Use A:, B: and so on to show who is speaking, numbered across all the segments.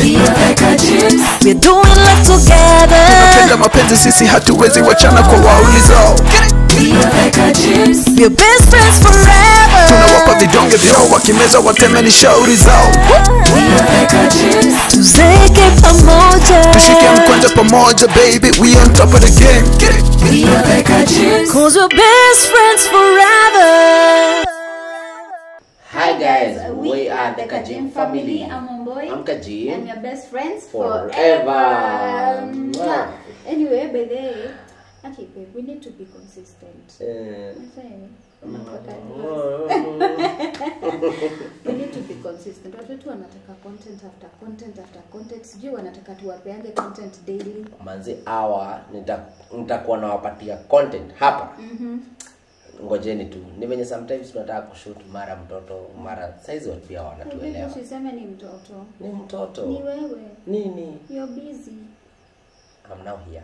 A: We're doing life together.
B: Tunapenda mapenzi sisi hatuwezi wachana kwa waulizao
A: We're best friends forever.
B: tunawapa vidonge vyao wakimeza wateme ni shauri zao
A: Tuzeke pamoja.
B: tushike mkwanja pamoja baby we on top of the game Get it?
A: Cause we're best friends forever.
C: Hi guys, we, are the Kajim family.
D: I'm Omboy.
C: I'm Kajim.
D: And your best friends
C: Forever.
D: forever.
C: Mwah.
D: Anyway, by the way, okay, babe, we need to be consistent.
C: Eh,
D: Nasema,
C: oh,
D: we need to be consistent. Watu wetu wanataka content after content after content. Sijui wanataka tuwapeange content daily.
C: manzi hawa nita- nitakuwa nawapatia content hapa ngojeni tu ni venye sometimes tunataka kushoot mara mtoto mara saizi watu pia wanatuelewa
D: Usiseme ni mtoto.
C: ni mtoto
D: Ni wewe.
C: nini
D: You're busy.
C: I'm now here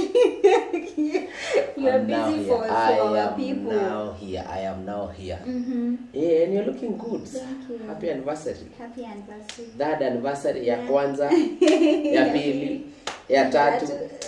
D: You're
C: I'm now
D: busy
C: here.
D: for, for
C: I
D: our
C: am
D: people.
C: now here I am now here
D: Mm-hmm.
C: yeah, and you're looking good
D: Thank you.
C: happy anniversary
D: Happy anniversary.
C: third anniversary ya kwanza ya pili ya tatu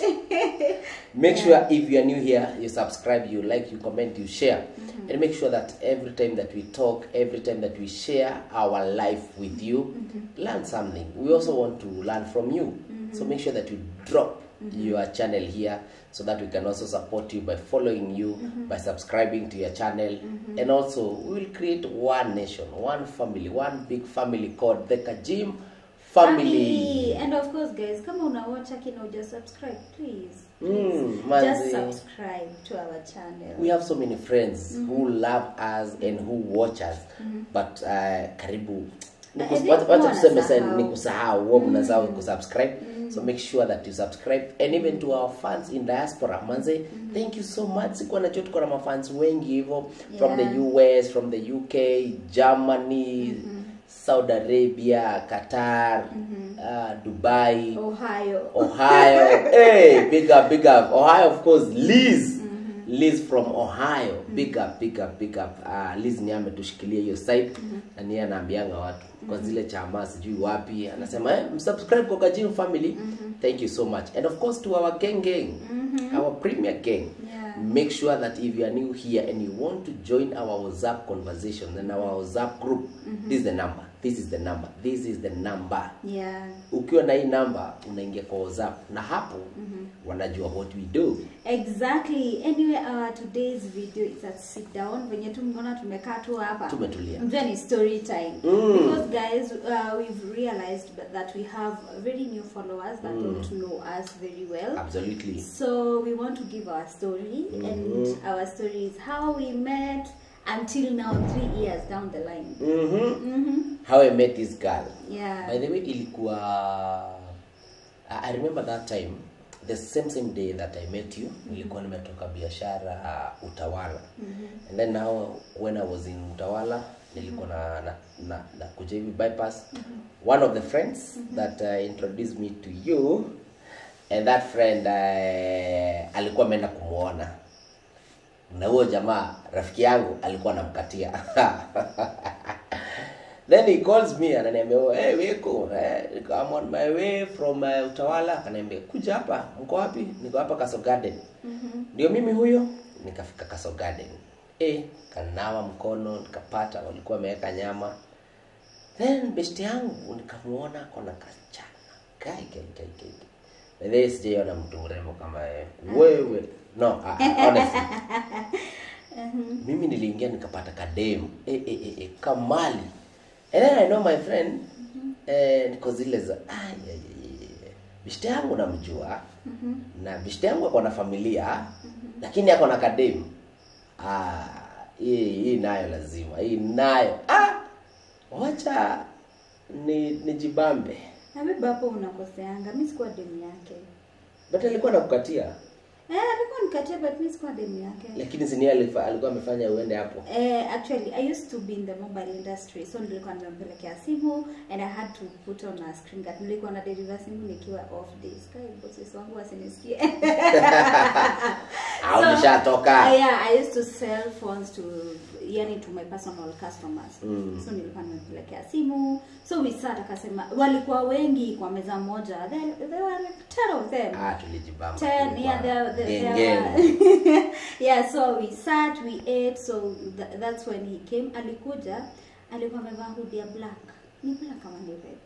C: make sure if you are new here you subscribe you like you comment you share and make sure that every time that we talk every time that we share our life with you learn something we also want to learn from you so make sure that you drop your channel here so that we can also support you by following you by subscribing to your channel and also we will create one nation one family one big family called the kajim family
D: And of course, guys, kama unawatch akina uja subscribe, please.
C: Mm,
D: Just
C: manzi.
D: subscribe to our channel.
C: we have so many friends who love us and who watch us but uh, karibu
D: I think
C: wacha wacha
D: huwa
C: tuseme sa
D: wanasahau.
C: ni kusahau huwa mnasahau kusubscribe so make sure that you subscribe and even to our fans in diaspora manze thank you so much sikuwa najua tuko na mafans wengi hivyo from the
D: Yeah.
C: us from the uk germany saudi arabia qatar uh, dubai
D: Ohio.
C: Ohio. hey, big up, big up. Ohio, of course. Liz. Liz from Ohio. Big up, big up, big up. Uh, Liz ni ametushikilia hiyo site na niye anaambianga watu kwa zile chama sijui wapi anasema eh, msubscribe kwa Kajim family. Thank you so much. And of course to our gang gang. Our premier gang.
D: Yeah.
C: Make sure that if you are new here and you want to join our WhatsApp conversation then our WhatsApp group, this is the number. This is the number. This is the number
D: Yeah.
C: ukiwa na hii namba unaingia kwa whatsapp na hapo wanajua what we do
D: Exactly. Anyway, our today's video is a sit down. Venye tu mmeona tumekaa tu hapa.
C: Tumetulia.
D: Mjua ni story time.
C: Mm.
D: Because guys, uh, we've realized that we have very new followers that don't know us very well.
C: absolutely
D: So we want to give our story, and our story is how we met until now, three years down the line.
C: mm-hmm.
D: Mm-hmm.
C: how i met this girl
D: Yeah.
C: by the way ilikuwa i I remember that time the same same day that i met you nilikuwa nimetoka biashara uh, utawala and then now when i was in utawala nilikuwa na, na, na, na kuja hivi bypass one of the friends that uh, introduced me to you and that friend uh, alikuwa ameenda kumwona na huyo jamaa rafiki yangu alikuwa anamkatia then he calls me ananiambia oh, hey, weko eh, I'm on my way from uh, utawala akaniambia kuja hapa mko wapi niko hapa kaso garden ndio mimi huyo nikafika kaso garden eh, kanawa mkono nikapata walikuwa wameweka nyama then best yangu nikamuona kona kachana kai kai kai kai Bedhe sijaiona mtu mrembo kama wewe. Wewe no, uh, honestly. Mimi niliingia nikapata kademu eh, eh, eh, eh, kamali. And then I know my friend eh, niko zile za ah, yeah, yeah, yeah, yeah. Bishte yangu namjua na bishte yangu ako na familia lakini ako na kademu. Ah, hii hii nayo lazima. Hii nayo. Ah, wacha ni nijibambe.
D: Habibu hapo unakoseanga. Mimi sikuwa demu yake.
C: But alikuwa nakukatia.
D: Eh, alikuwa nikatia but mimi sikuwa demu yake.
C: Lakini si ni alifa- alikuwa amefanya uende hapo.
D: Eh, actually I used to be in the mobile industry so nilikuwa nimempelekea simu and I had to put on a screen guard. Nilikuwa na deliver simu nikiwa off days. Kai bosses wangu wasinisikie.
C: Au nishatoka.
D: Uh, yeah, I used to sell phones to yani to my personal customers
C: Mm.
D: so nilikuwa nimempelekea simu so we sat akasema walikuwa wengi kwa meza moja there, there were like 10 of them
C: ah tulijibamba
D: ten
C: tulikuwa
D: yeah there, there, there
C: gengeni.
D: were yeah so we sat we ate so th- that's when he came alikuja alikuwa amevaa hoodie ya black ni black kama ni red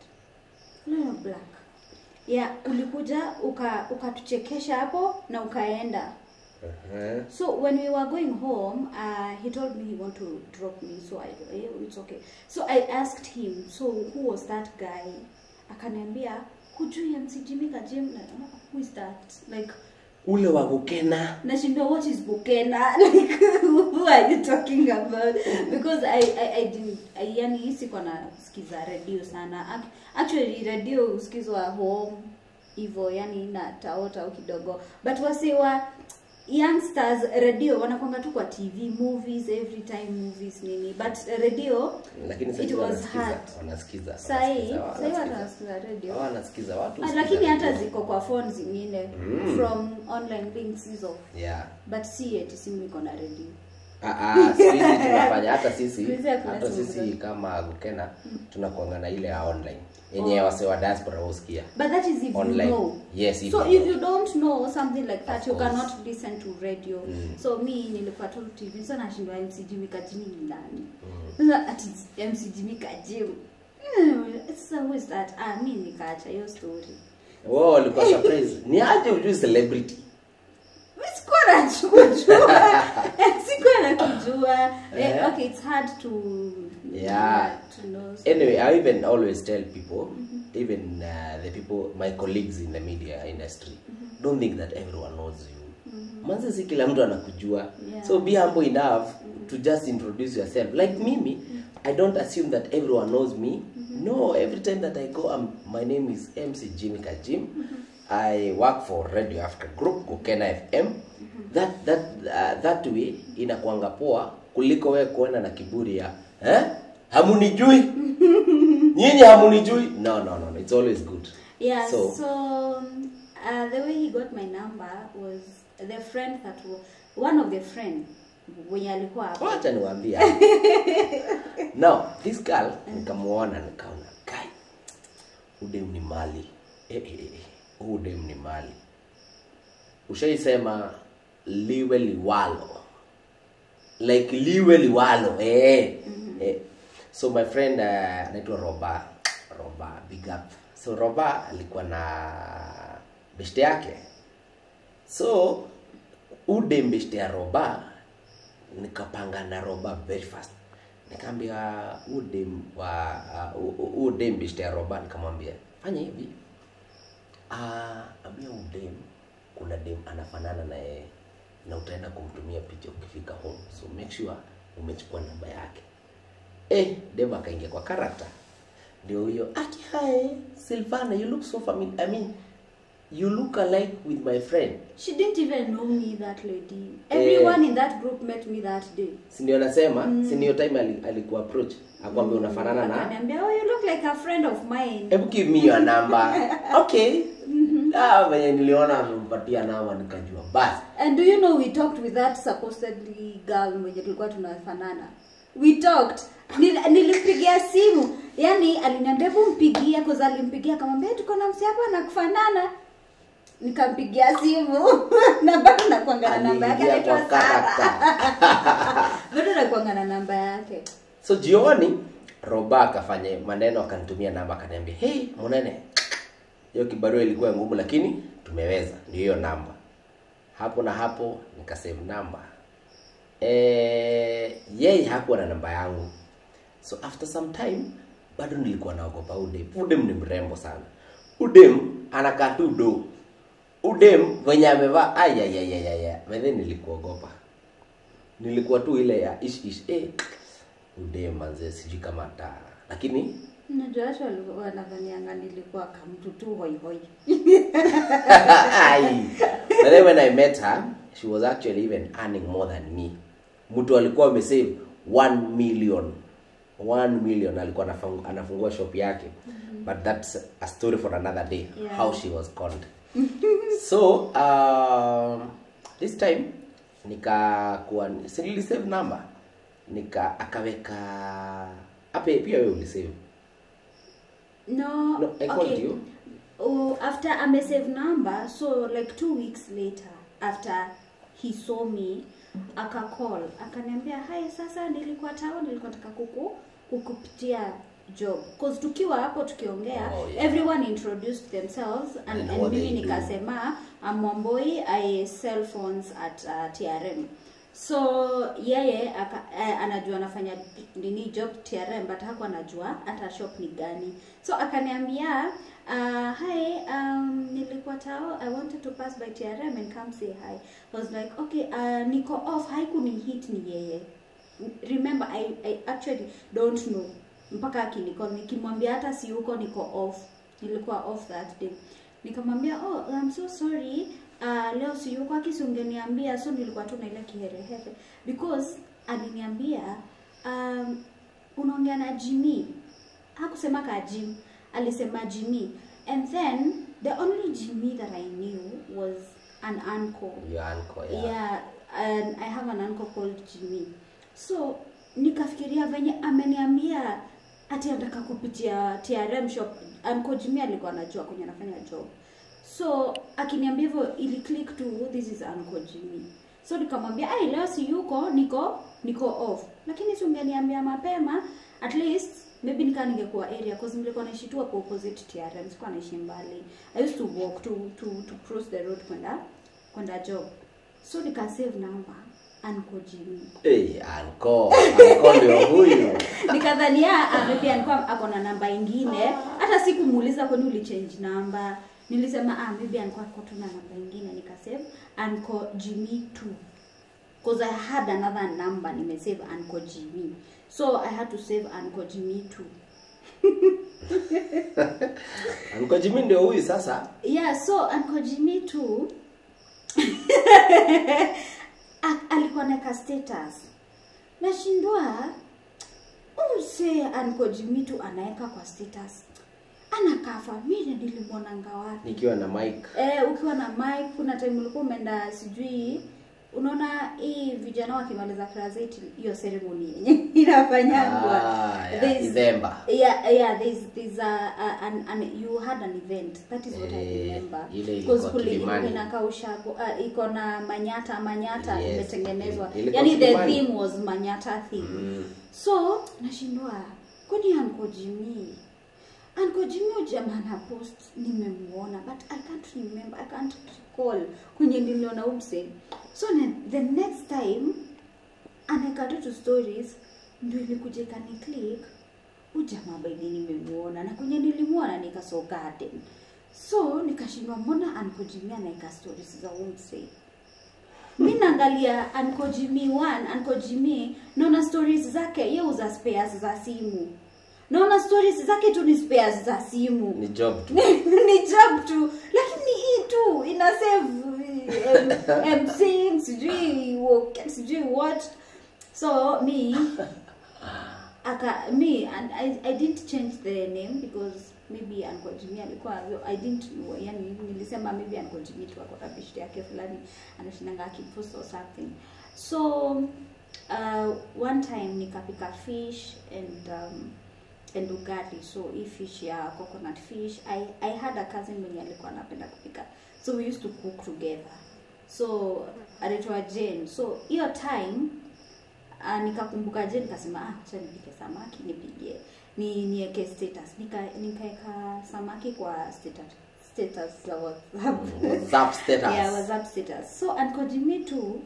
D: no black yeah ulikuja uka ukatuchekesha hapo na ukaenda
C: Uh-huh.
D: so when we were going home uh, he told me he want to drop me so I yeah, it's okay so I asked him so who was that guy akaniambia hujui MC Jimmy Kajim Na- who is that like
C: ule wa gukena
D: nashindwa what is bukena like who are you talking about because i i, I didn't I, yani sikuwa nasikiza radio sana Ac- actually radio husikizwa home hivyo yani na taota au kidogo but wasiwa youngsters radio wanakwanga tu kwa tv movies every time movies nini but radio
C: lakini
D: It
C: sasa
D: was
C: wanasikiza
D: hard.
C: wanasikiza
D: sahii
C: wanasikiza,
D: sahii
C: wanasikiza.
D: wanasikiza radio
C: Hawa wanasikiza watu
D: Ah,
C: husikiza
D: lakini hata
C: radio.
D: ziko kwa phone zingine
C: Mm.
D: from online links hizo
C: yeah
D: but si eti simu iko na radio
C: Ah, ah, siku hizi tunafanya hata sisi
D: Siku hizi hakuna
C: hata
D: simu
C: sisi
D: zote.
C: kama gukena tunakuanga na ile ya online yenye wase wa diaspora husikia
D: But that is if
C: Online.
D: you know.
C: Yes, if
D: so
C: you
D: if
C: know.
D: you don't know something like that,
C: Of
D: you
C: course.
D: cannot listen to radio.
C: Mm.
D: So me nilikuwa tu TV so nashindwa MC Jimmy Kajimi ni nani? Sasa ati MC Jimmy Kajimi. Hmm, Sasa who is that? Ah, mi nikaacha hiyo story.
C: wao walikuwa surprise ni aje ujui celebrity
D: Mi sikuwa nakujua. Sikuwa nakujua. Eh,
C: Eh.
D: okay, it's hard to
C: Yeah.
D: to know.
C: anyway i even always tell people even uh, the people my colleagues in the media industry don't think that everyone knows you manze si kila mtu anakujua
D: Yeah.
C: so be humble enough to just introduce yourself like mimi i don't assume that everyone knows me no every time that i go um, my name is mc jimmy kajim i work for radio africa group kukena fm that that uh, that way inakwanga poa kuliko wewe kuenda na kiburi ya eh? hamunijui nyinyi hamunijui no no no no, it's always good
D: Yeah,
C: So-
D: so, um, uh, the way he got my number was the friend that was one of the friend wenye alikuwa hapo.
C: wacha niwaambie now this girl nikamuona nikaona kai udem ni mali eh, eh, eh, huu udem ni mali ushaisema liwe liwalo like liwe liwalo eh. eh. so my friend uh, anaitwa roba roba big up so roba alikuwa na beshte yake so ude mbeshte ya roba nikapanga na roba very fast nikaambia ude wa uh, ude mbeshte ya roba nikamwambia fanya hivi ah ambia udem kuna dem anafanana na yeye na utaenda kumtumia picha ukifika home so make sure umechukua namba yake eh dem akaingia kwa character ndio huyo ati hi Silvana you look so familiar I mean you look alike with my friend
D: She didn't even know me that lady. Everyone in that group met me that day.
C: si ndio nasema mm. si ndio time ali- alikuwa approach akwambia unafanana na
D: Akaniambia, oh, you look like a friend of mine.
C: hebu give me your number okay ah venye niliona amempatia namba nikajua basi
D: And do you know we talked with that supposedly girl mwenye tulikuwa tunafanana. We talked. Nil, nilimpigia simu. Yaani aliniambia hebu mpigie cause alimpigia akamwambia tuko na msi hapa anakufanana. Nikampigia simu na bado nakuanga na namba yake
C: aliingia
D: anaitwa
C: kwa
D: Sara.
C: character
D: Bado nakuanga na namba yake.
C: so jioni roba akafanya maneno akanitumia namba akaniambia hey munene hiyo kibarua ilikuwa ngumu lakini tumeweza ndio hiyo namba hapo na hapo nikasave namba eh yeye hakuwa na namba yangu so after some time bado nilikuwa naogopa udem udem ni mrembo sana udem anakaa tu do udem venye amevaa ayayayayaya bedhe nilikuogopa nilikuwa tu ile ya ish ish eh udem manze sijui kama ata lakini
D: Unajua watu walikuwa wanadhanianga nilikuwa kamtu tu hoi hoi.
C: Ai. But then when I met her, she was actually even earning more than me. Mtu alikuwa amesave 1 million. 1 million alikuwa anafungu, anafungua shop yake. But that's a story for another day.
D: Yeah.
C: How she was conned. so, um, this time nikakuwa si nilisave number. nika akaweka ape pia wewe ulisave
D: no,
C: No, I called you.
D: Oh, after amesave number so like two weeks later after he saw me akacall akaniambia hai sasa nilikuwa tao nilikuwa nataka kuku kukupitia job cause tukiwa hapo tukiongea
C: Oh, yeah.
D: everyone introduced themselves and,
C: And
D: and
C: what
D: mimi
C: they do.
D: nikasema I'm Wamboi I sell phones at uh, TRM so yeye aka, eh, anajua anafanya nini job TRM but hakuwa anajua hata shop ni gani so akaniambia uh, hi um, nilikuwa tao I wanted to pass by TRM and come say hi I was like okay uh, niko off haikuni hit ni yeye remember I, I actually don't know mpaka akinicall nikimwambia hata si huko niko off nilikuwa off that day nikamwambia oh I'm so sorry uh, leo si yuko akisi ungeniambia so nilikuwa tu na ile kiherehere because aliniambia um, unaongea na Jimmy hakusema ka Jim alisema Jimmy and then the only Jimmy that I knew was an uncle
C: your uncle yeah,
D: yeah and i have an uncle called jimmy so nikafikiria venye ameniambia ati anataka kupitia trm shop uncle jimmy alikuwa anajua kwenye anafanya job so akiniambia hivyo ili click to this is uncle jimmy so nikamwambia ai leo si yuko niko niko off lakini si ungeniambia mapema at least maybe nikaa ningekuwa area cause nilikuwa naishi tu hapo opposite trm sikuwa naishi mbali i used to walk to to to cross the road kwenda kwenda job so nikasave number Uncle Jimmy
C: hey, uncle uncle ndio huyu
D: nikadhania ah, maybe alikuwa ako na namba ingine hata sikumuuliza kwani ulichange namba nilisema ah, maybe alikuwa ako tu na namba ingine nikasave Uncle Jimmy too because I had another number nimesave Uncle Jimmy so I had to save Uncle Jimmy too
C: uncle Jimmy ndio huyu sasa
D: yeah so Uncle Jimmy too a- alikuwa naeka status nashindwa umse Uncle Jimmy tu anaeka kwa status anakaa familia nilimwonanga wapi
C: nikiwa na mike
D: eh, ukiwa na mic kuna time ulikuwa umeenda sijui unaona hii vijana wakimaliza class 8 hiyo ceremony yenye inafanyangwa
C: Ah, yeah,
D: There's-
C: Idhemba.
D: yeah yeah there's there's a, a an, an you had an event that is what i
C: Eh,
D: remember
C: ile ilikuwa
D: Because kule
C: Kilimani.
D: inakaa ushago uh, iko na manyata manyata
C: Yes,
D: imetengenezwa
C: ilikuwa
D: yani the
C: Kilimani.
D: theme was manyata theme
C: Mm.
D: so nashindwa kwani Uncle Jimmy Uncle Jimmy huyu jamaa na post nimemuona but I can't remember I can't recall kwenye niliona umse so ne, the next time anaeka tu tu stories ndio ilikuja ikani click huyu jamaa baidi nimemuona na kwenye nilimuona nika so garden so nikashindwa mbona Uncle Jimmy anaeka stories za umse mi naangalia Uncle Jimmy one Uncle Jimmy naona stories zake ye uza spares za simu naona stories zake tu ni spares za simu
C: ni job tu
D: ni job tu lakini hii tu ina save um, mc sijui wo- sijui what so me aka me and I, I didn't change the name because maybe Uncle Jimmy alikuwa I didn't know yani nilisema maybe Uncle Jimmy tu ako na bishti yake fulani anashindanga akipost or something so uh, one time nikapika fish and um, and ugali so hii fish ya coconut fish I, I had a cousin mwenye alikuwa anapenda kupika so we used to cook together so anaitwa Jane so hiyo time uh, nikakumbuka je nikasema ah acha nipike samaki nipigie ni niweke status nika nikaeka samaki kwa status status za WhatsApp
C: WhatsApp status.
D: yeah WhatsApp status so Uncle Jimmy too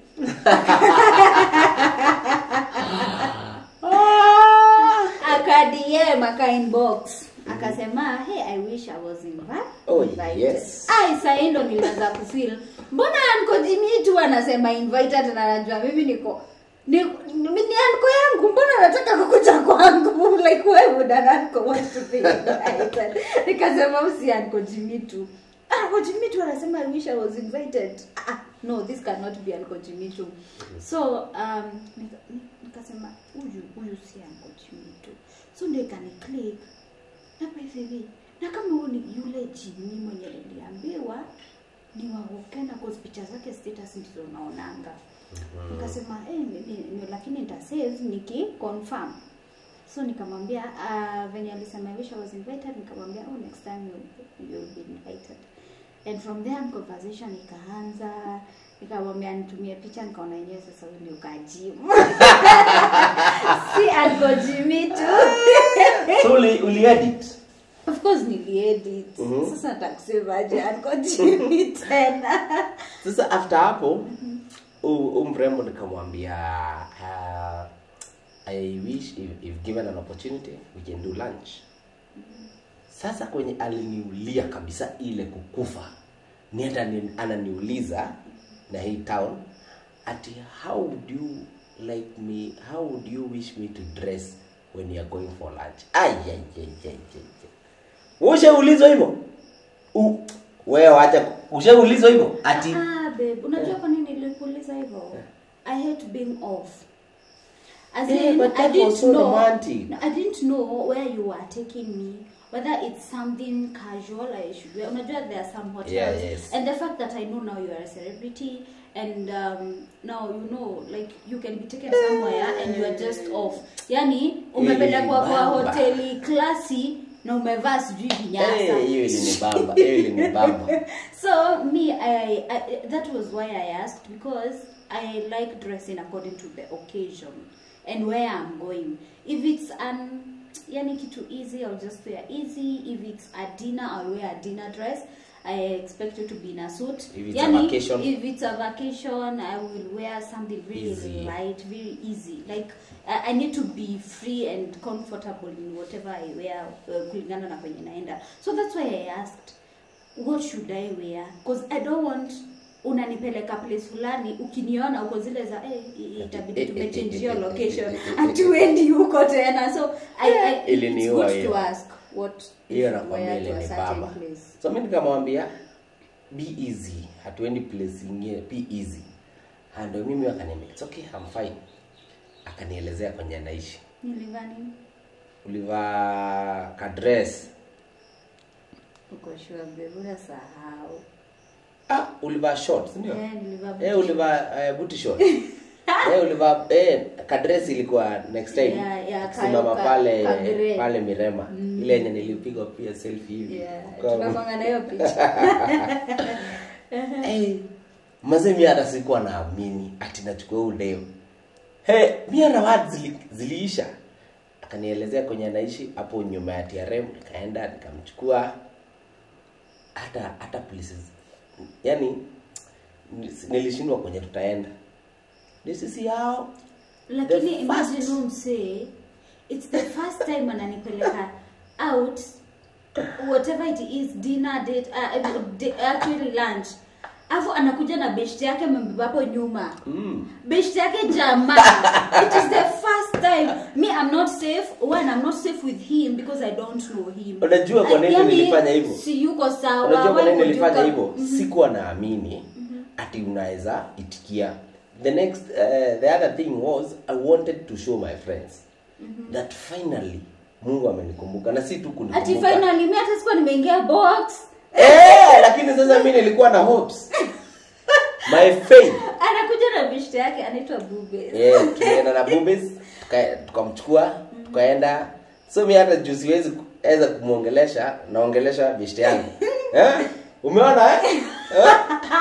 D: akadm aka inbox akasema hey i wish i was invi-
C: Oh,
D: invited
C: yes.
D: ai sahii ndo nilianza kufeel mbona anko jimmy tu anasema invited na anajua mimi niko ni, ni, ni anko yangu mbona anataka kukuja kwangu like why would an anko want to be invited nikasema usi anko jimmy tu anko jimmy tu anasema i wish i was invited ah, no this cannot be anko jimmy tu so um, nika- nikasema huyu huyu si anko jimmy tu so ndio ikani click na by the way na kama huyu ni yule jini mwenye niliambiwa ni wahokena cause picha zake status ndizo naonanga nikasema eh, ni- ni- ni- lakini nitasave niki confirm so nikamwambia uh, venye alisema I wish I was invited nikamwambia oh next time you, you'll be invited and from there conversation ikaanza nikamwambia nitumie picha nikaona yenyewe sasa huyu ndio kajimu si alkojimi tu
C: so uli, uli edit
D: of course niliedit
C: Mhm.
D: sasa nitakusemaje alkojimi tena
C: sasa after hapo huu mrembo nikamwambia uh, i wish if, if given an opportunity we can do lunch sasa kwenye aliniulia kabisa ile kukufa ni hata ni- ananiuliza na hii town ati how would you like me how would you wish me to dress when you are going for lunch ayayayayay ushaulizwa hivyo U- wewe wacha ushaulizwa hivyo ati
D: Ah, babe, unajua kwa nini nilikuuliza hivyo? I hate being off. As
C: Yeah,
D: in,
C: but
D: I
C: that
D: didn't
C: was so
D: know,
C: romantic.
D: I didn't know where you were taking me. Whether it's something casual I should wear. Unajua there are some hotels.
C: Yeah, yes.
D: And the fact that I know now you are a celebrity and um, now you know like you can be taken somewhere and you are just off. Yani umepelekwa kwa
C: Bamba.
D: hoteli klasi na umevaa sijui vinyasa.
C: Eh, hiyo ilinibamba hiyo ilinibamba
D: So me, I, I that was why I asked because I like dressing according to the occasion and where I'm going. If it's an yani kitu easy, I'll just wear easy. If it's a dinner, I'll wear a dinner dress. I expect you to be in a suit.
C: If it's a vacation.
D: If it's a vacation, I will wear something really
C: Easy.
D: light, very easy. Like I, I need to be free and comfortable in whatever I wear uh, kulingana na kwenye naenda. So that's why I asked what should I wear because I don't want unanipeleka place fulani ukiniona uko zile za eh, i- itabidi tumechange your location hatuendi huko tena so I, I, it's
C: Iliniua
D: good
C: hiyo.
D: to ask what you
C: hiyo
D: should
C: nakwambia
D: wear to a certain
C: ilinibamba
D: place
C: so mi nikamwambia be easy hatuendi place ingine be easy Ah, ndio mimi akaniambia it's okay I'm fine akanielezea kwenye anaishi
D: nilivaa nini
C: ulivaa kadress
D: uko sure babe unasahau
C: ah ulivaa shorts ndio
D: eh nilivaa
C: eh ulivaa uh, booty short eh ulivaa eh kadress ilikuwa next time
D: Yeah, yeah, ka-
C: simama
D: ka-
C: pale
D: ka grey.
C: pale Mirema ile yenye nilipigwa pia selfie hivi
D: yeah
C: Kwa-
D: tunakwanga na hiyo picha
C: hey, mazee mi hata sikuwa naamini ati nachukua huu dem hey, mi hata word zili, ziliisha akanielezea kwenye anaishi hapo nyuma ya trm nikaenda nikamchukua hata hata places yani nilishindwa kwenye tutaenda ni sisi hao
D: lakini
C: The
D: imagine
C: first-
D: huyu msee it's the first time ananipeleka out whatever it is dinner date uh, de, actually lunch alafu anakuja na best yake amembeba hapo nyuma
C: mm.
D: best yake jamaa it is the first time me i'm not safe when i'm not safe with him because i don't know him
C: Unajua kwa nini
D: Yaani,
C: nilifanya hivyo?
D: si yuko sawa
C: unajua kwa
D: why
C: nini
D: would you
C: nilifanya
D: come-
C: hivyo sikuwa naamini ati unaweza itikia the next uh, the other thing was i wanted to show my friends that finally mungu amenikumbuka na si tu
D: ati
C: kunikumbuka
D: finally mi hata sikuwa nimeingia box
C: eh lakini sasa mi nilikuwa na hopes my faith
D: anakuja na bishte yake anaitwa bube
C: yeah, tulienda na bubis tuka- tukamchukua tukaenda so mi hata juu siwezi weza kumwongelesha naongelesha bishte yangu eh? umeona eh? eh?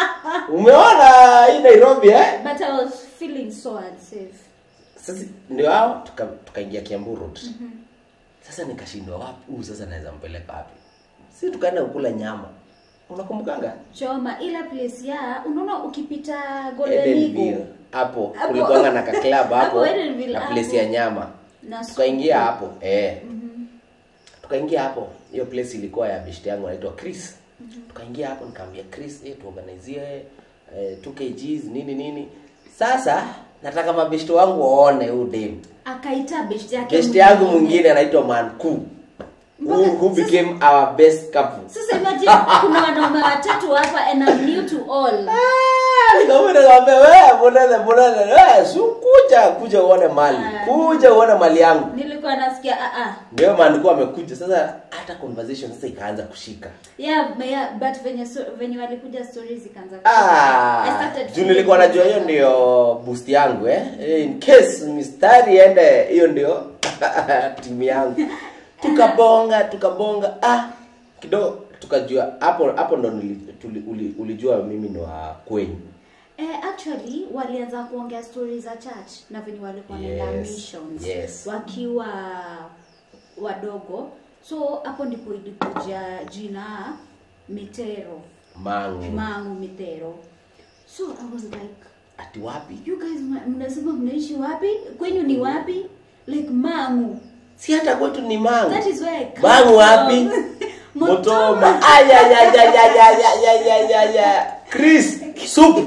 C: umeona hii nairobi eh?
D: but i was feeling so unsafe
C: sasa ndio hao tuka- tukaingia kiambu road sasa nikashindwa wapi huu sasa naweza mpeleka wapi si tukaenda kukula nyama unakumbukanga
D: choma ila place ya unaona ukipita golden
C: Edenville
D: eagle
C: hapo
D: Hapo.
C: kulikuanga na kaklab hapo
D: Hapo Edenville,
C: na
D: hapo.
C: place ya nyama
D: na
C: tukaingia hapo eh tukaingia hapo hiyo place ilikuwa ya bishti yangu anaitwa chris tukaingia hapo nikamwambia chris eh, tuorganizie eh, 2 kgs nini nini sasa nataka mabeshti wangu waone huu dem
D: akaita beshte yake
C: beshti yangu mwingine anaitwa manku who, who became our best couple
D: sasa imagine kuna wanaume watatu hapa and I'm new to all
C: Ah, nikamwambia nikamwambia wewe mbona mbona wewe si kuja kuja uone mali
D: Ah.
C: kuja uone mali yangu
D: nilikuwa nasikia ah ah
C: ndio maana alikuwa amekuja sasa hata conversation sasa ikaanza kushika
D: yeah, but yeah but venye so, venye walikuja stories zikaanza kushika. I
C: Ah,
D: started
C: juu
D: feeling
C: nilikuwa najua hiyo
D: better.
C: ndio boost yangu eh. In case mistari ende hiyo ndio timu yangu. Tukabonga, tukabonga. Ah, kidogo tukajua hapo hapo ndo nili- tuli- uli- ulijua mimi ni wa kwenyu.
D: Eh, actually walianza kuongea stories za church na venye walikuwa wanaenda
C: Yes,
D: missions
C: yes.
D: wakiwa wadogo so hapo ndipo ilikuja jina mitero
C: Mangu.
D: mangu mitero so i was like
C: Ati wapi?
D: you guys mna- mnasema mnaishi wapi kwenyu ni wapi like mangu
C: Si hata kwetu ni mangu.
D: that is where I come
C: Mangu
D: from.
C: wapi? Motoma. Aya ya ya ya ya ya ya ya ya ya. Chris, soup.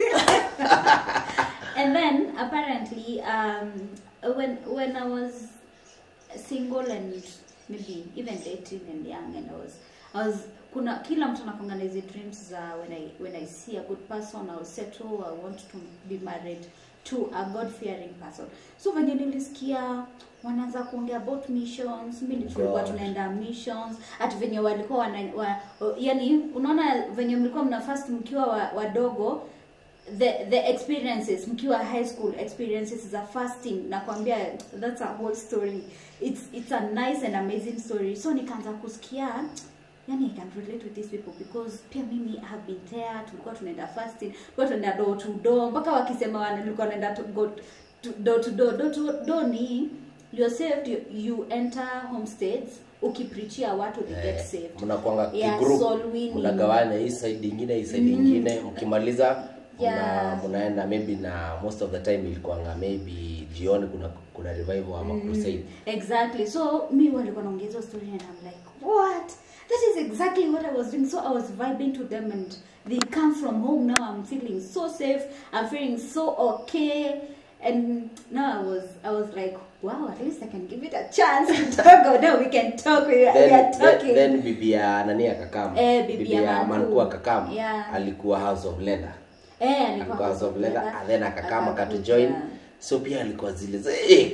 D: and then apparently um when when i was single and maybe even dating and young and i was i was kuna kila mtu anakwanga na hizi dreams za when i when i see a good person i'll settle i want to be married to a god fearing person so venye nilisikia wanaanza kuongea about missions mimi tulikuwa
C: God.
D: tunaenda missions hati venye walikuwa wana, wa, yani unaona venye mlikuwa mna first mkiwa wa- wadogo the the experiences mkiwa high school experiences za fasting nakwambia that's a whole story it's it's a nice and amazing story so nikaanza kusikia yani i can relate with these people because pia mimi I have been there tulikuwa tunaenda fasting tulikuwa tunaenda door to door mpaka wakisema wana- nilikuwa naenda to go to door to door door to door ni you're saved you, you enter homesteads ukiprichia watu they get
C: Eh,
D: saved
C: mnakwanga
D: Yeah,
C: kigroup
D: soul winning.
C: mnagawanya hii side ingine hii side ingine mkimaliza
D: Yeah.
C: mna- mnaenda maybe na most of the time ilikuanga maybe jioni kuna kuna revival ama crusade
D: exactly so mi walikuwa naongea hizo story and i'm like what that is exactly what i was doing so i was vibing to them and they come from home now i'm feeling so safe i'm feeling so okay and now i was i was like wow at least i can give it a chance to talk oh, no we can talk we, we
C: then,
D: are
C: then,
D: talking
C: then bibi ya nani akakam
D: Eh, bibi ya Manku.
C: manku akakam
D: Yeah.
C: alikuwa house of leather
D: eh
C: alikuwa house of leather and then akakam
D: Akakuja.
C: akatujoin so pia alikuwa zile za eh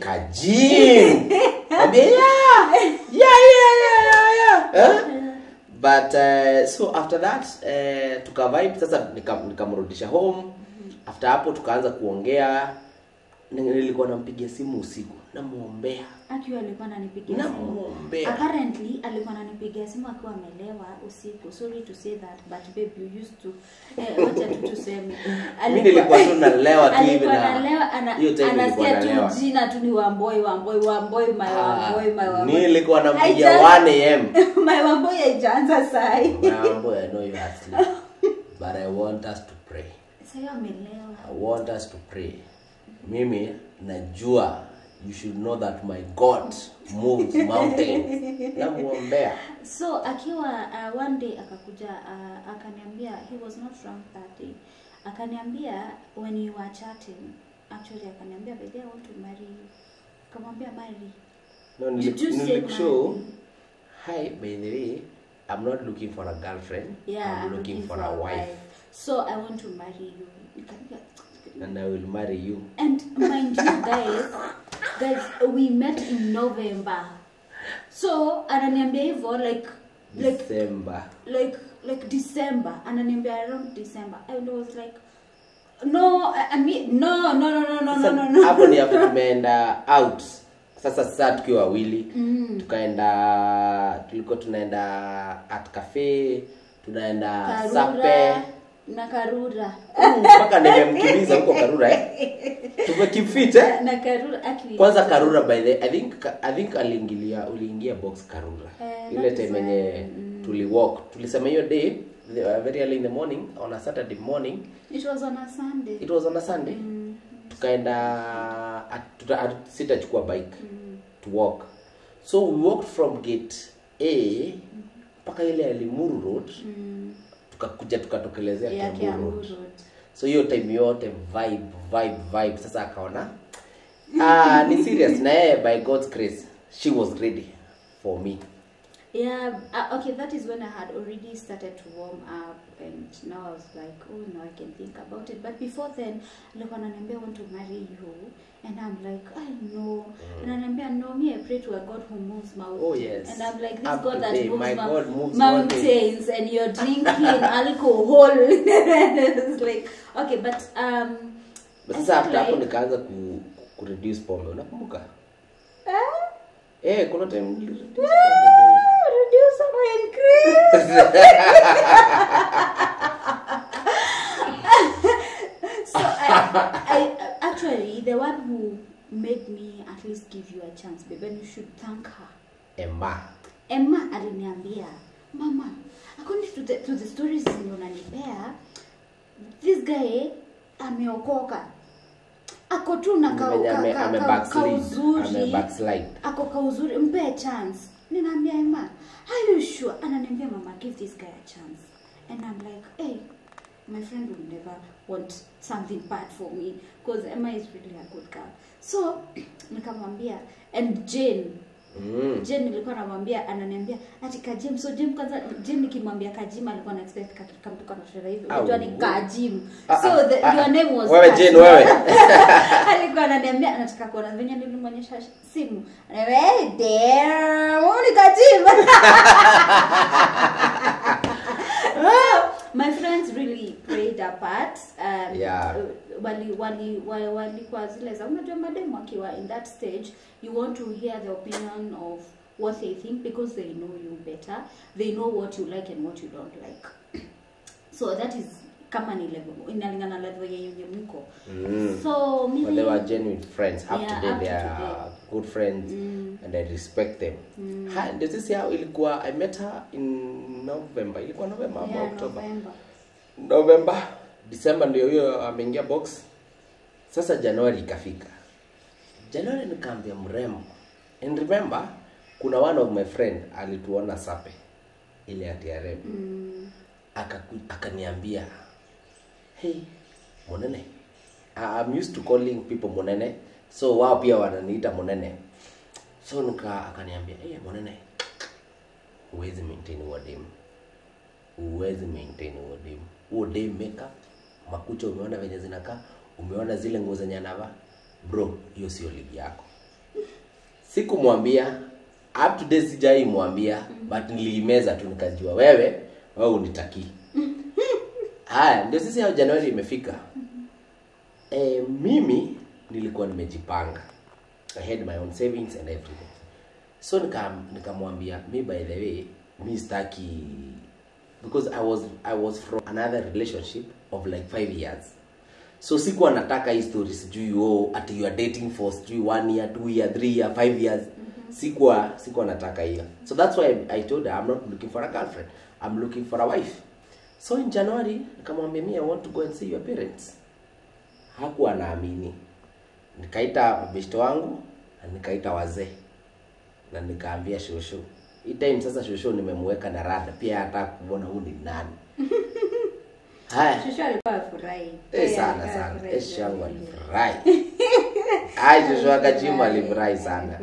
C: kajin Mwambie, yeah yeah yeah yeah yeah yeah eh? but uh, so after that uh, tukavibe sasa nika- nikamrudisha home after hapo tukaanza kuongea Ni- nilikuwa nampigia simu usiku namuombea
D: akiwa alikuwa ananipigia simu
C: namuombea
D: apparently alikuwa ananipigia simu akiwa amelewa usiku sorry to say that but babe you used to eh, wacha tu tuseme
C: mi nilikuwa tu nalewa tu hivi
D: alikuwa
C: na
D: analewa ana,
C: hiyo time nilikuwa
D: anasikia
C: nalewa
D: tu jina tu ni wamboi wamboi wamboi my
C: Ah,
D: wamboi my wamboi
C: nilikuwa nampigia
D: Haija-
C: 1 am
D: my wamboi haijaanza sai
C: mambo i know you are asleep but i want us to pray
D: sayo amelewa
C: i want us to pray mimi najua you should know that my god moves mountains namuombea
D: so akiwa uh, one day akakuja uh, akaniambia he was not drunk that day akaniambia when you were chatting actually akaniambia by the way, I want to marry you akamwambia marry
C: no
D: Did you
C: nili-
D: say
C: nilikushow
D: marry?
C: hi by the way i'm not looking for a girlfriend
D: yeah
C: i'm looking for a wife
D: so i want to marry you Nikamwambia,
C: and i will marry you
D: and mind you guys guys we met in november so ananiambia hivyo like like
C: december
D: like like December ananiambia around December and I was like no I, I mean no no no no no no no no
C: hapo ni hapo tumeenda out sasa sasa tukiwa wawili mm. tukaenda tulikuwa tunaenda at cafe tunaenda sape
D: Karura na Karura
C: Mm, mpaka nimemkimbiza huko karura eh tumekifit eh
D: na Karura actually
C: kwanza karura by the i think i think aliingilia uliingia box karura
D: Eh,
C: ile
D: that is
C: time
D: why,
C: yenye tuliwalk tulisema hiyo day the- uh, very early in the morning on a saturday morning
D: it was on a Sunday
C: it was on a sunday tukaenda at- tuta- at- sitachukua bike to walk so we walked from gate a mpaka ile ya limuru road tukakuja tukatokelezea
D: ya
C: Kiambu
D: Kiambu
C: road
D: Road
C: so hiyo time yote vibe vibe vibe sasa akaona ah ni serious na yeye by god's grace she was ready for me
D: Yeah, uh, okay, that is when I had already started to warm up, and now I was like, oh no, I can think about it. But before then, like ananiambia, I want to marry you, and I'm like, I know, and ananiambia, no, me, I pray to a God who moves mountains.
C: Oh, yes.
D: And I'm like, this
C: Up
D: God that
C: today,
D: moves,
C: my
D: mou-
C: God moves
D: mountains, and you're drinking alcohol. it's like, okay, but um.
C: But
D: I
C: sasa
D: feel
C: after hapo
D: like-
C: nikaanza ku, ku reduce pombe unakumbuka
D: Ah,
C: eh kuna time nili reduce
D: ah, reduce or increase. so I, I actually the one who made me at least give you a chance babe and you should thank her
C: Emma
D: emma aliniambia mama according to the, to the stories zenye unanipea this guy ameokoka ako tu na ka-
C: Mwenye
D: ka-
C: ame-
D: ka-
C: ame
D: ka-
C: backslide,
D: kauzuri
C: ame backslide.
D: ako kauzuri mpe chance ninaambia emma are you sure ananiambia mama give this guy a chance and i'm like hey my friend will never want something bad for me because emma is really a good girl so nikamwambia and jane
C: mm.
D: Jen nilikuwa namwambia ananiambia ati kajim so Jim kwanza Jim nikimwambia kajim alikuwa na expect ka- kamtu kana sherehe hivi unajua ni
C: Au.
D: kajim
C: Ah,
D: so
C: ah,
D: the,
C: ah,
D: your name was
C: wewe
D: Kajim.
C: Jane, wewe.
D: alikuwa ananiambia anataka kuona venye nilimwonyesha simu ananiambia hey damn wewe ni kajim my friends really played a part um,
C: Yeah.
D: wali wali wali walikuwa zile za unajua mademu akiwa in that stage you want to hear the opinion of what they think because they know you better they know what you like and what you don't like so that is kama ni level inalingana na level yenye mko
C: Mm.
D: so
C: but
D: mimi
C: they were genuine friends up
D: Yeah,
C: to date
D: up
C: they
D: to
C: are
D: today.
C: good friends and I respect them ha ndio sisi hao ilikuwa I met her in November ilikuwa November ama
D: yeah,
C: October
D: November
C: November December ndio hiyo ameingia box sasa Januari ikafika Januari nikaambia mrembo and remember kuna one of my friend alituona sape ile ya TRM
D: mm,
C: akaku- akaniambia hey monene I- I'm used to calling people monene so wao pia wananiita monene so nika akaniambia hey monene huwezi maintain huo dem huwezi maintain huo dem huo dem makeup makucha umeona venye zinakaa umeona zile nguo zenye anavaa bro hiyo sio ligi yako sikumwambia up to date sijai mwambia but niliimeza tu nikajua wewe wewe unitakii haya ndio sisi hao januari imefika e, mimi nilikuwa nimejipanga i had my own savings and everything so nikam- nikamwambia mi by the way mi staki because i was i was from another relationship of like five years so sikuwa nataka hii story sijui oh, ati you are dating for sijui one year two year three year five years sikuwa sikuwa nataka hiyo so that's why i told her i'm not looking for a girlfriend i'm looking for a wife so in january nikamwambia mi i want to go and see your parents hakuwa naamini nikaita mabeshto wangu na nikaita wazee na nikaambia shosho hii time sasa shosho nimemweka na rada pia hata kuona huu ni nani haya
D: shushu alikuwa afurahi
C: Eh, sana sana esh yangu alifurahi ai shosho akajimu alifurahi sana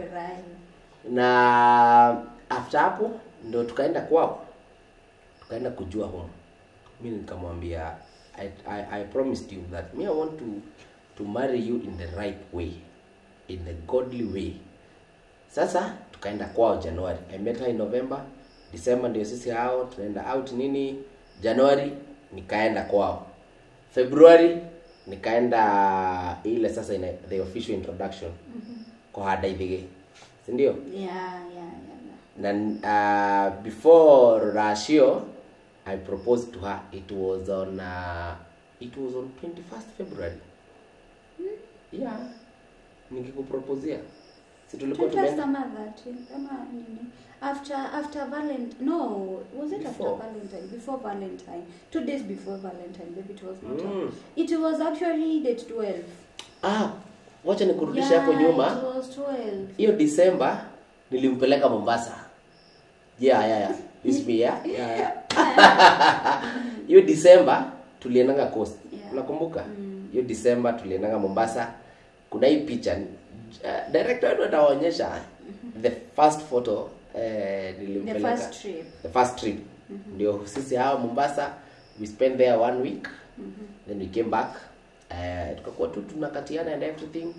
C: na after hapo ndo tukaenda kwao tukaenda kujua home mi nikamwambia I, I, I promised you that me I want to, to marry you in the right way in the godly way sasa tukaenda kwao januari i met her in november december ndio sisi hao tunaenda out nini januari nikaenda kwao february nikaenda ile sasa ina, the official introduction mm-hmm. kwa hadaithige sindio
D: yeah, yeah, yeah, yeah.
C: na uh, before Rashio, I proposed to her. It was on uh, it was on 21st February. Yeah. Nikikuproposia. Si tulikuwa
D: Twenty
C: tumeenda
D: ama that ama nini after after valentine no was it
C: Before.
D: after valentine before valentine two days before valentine maybe it was not
C: Mm.
D: it was actually date 12
C: Ah, wacha nikurudisha hapo
D: it
C: nyuma.
D: was 12
C: Hiyo December nilimpeleka Mombasa. Yeah, yeah, yeah. This me, yeah. Yeah, yeah. Hiyo December tuliendanga coast.
D: Yeah.
C: Unakumbuka? Hiyo December tuliendanga Mombasa. Kuna hii picha uh, director wetu ataonyesha the first photo eh,
D: the
C: nilimpeleka
D: first trip
C: the first trip ndio sisi hawa mombasa we spent there one week then we came back uh, tukakuwa tu tunakatiana and everything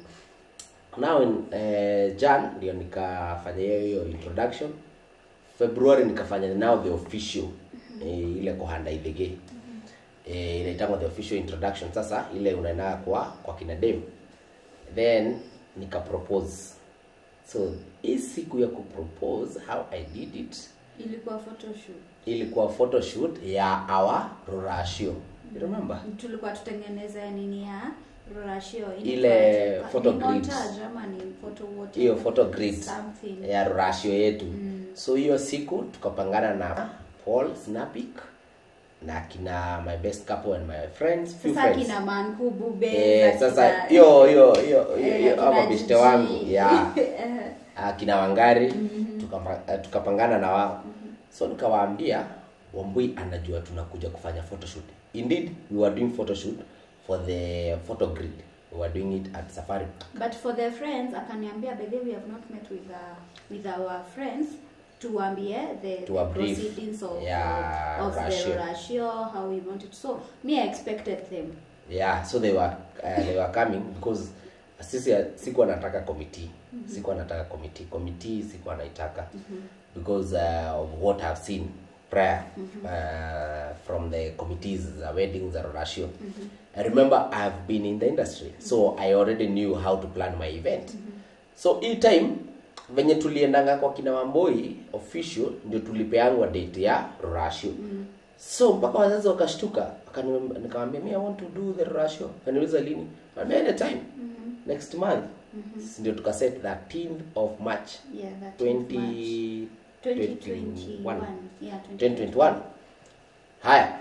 C: now in uh, jan ndio nikafanya hiyo hiyo introduction february nikafanya now the official eh, ile kuhanda idhege eh, inaitangwa the official introduction sasa ile unaendaa kwa kwa kina dem then nikapropose so hii siku ya kupropose how i did it
D: ilikuwa photoshoot
C: ilikuwa photoshoot ya our rorashio you remember
D: tulikuwa tutengeneza nini ya rorashio
C: Ile photo grid.
D: ama ni photo what
C: hiyo photo grid
D: something
C: ya rorashio yetu so hiyo siku tukapangana na paul snapik na kina my best couple and my friends few
D: sasa
C: friends
D: kina mankubu be
C: eh, sasa hiyo hiyo hiyo hiyo- hiyo ama beste wangu ya
D: yeah.
C: akina wangari tukapa- eh, tukapangana na wao so nikawaambia wambui anajua tunakuja kufanya photoshoot indeed we were doing photoshoot for the photo grid we were doing it at safari
D: but for the friends akaniambia by the way we have not met with uh, with our friends tuambie the,
C: To
D: the
C: a brief.
D: proceedings of,
C: Yeah,
D: of the
C: ratio.
D: ratio how we wanted so me i expected them
C: yeah so they were uh, they were coming because sisi sikuwa nataka committee sikuwa nataka committee committee sikuwa naitaka because uh, of what i've seen prior uh, from the committees the weddings the ratio i remember i've been in the industry so i already knew how to plan my event so hii time venye tuliendanga kwa kina wamboi official ndio tulipeangwa date ya ratio so mpaka wazazi wakashtuka wakani- nikamwambia mi i want to do the ratio kaniuliza lini Nikamwambia anytime next month Si ndio tukaset 13th of march
D: yeah that was March.
C: 20
D: 2021 yeah
C: 2021 haya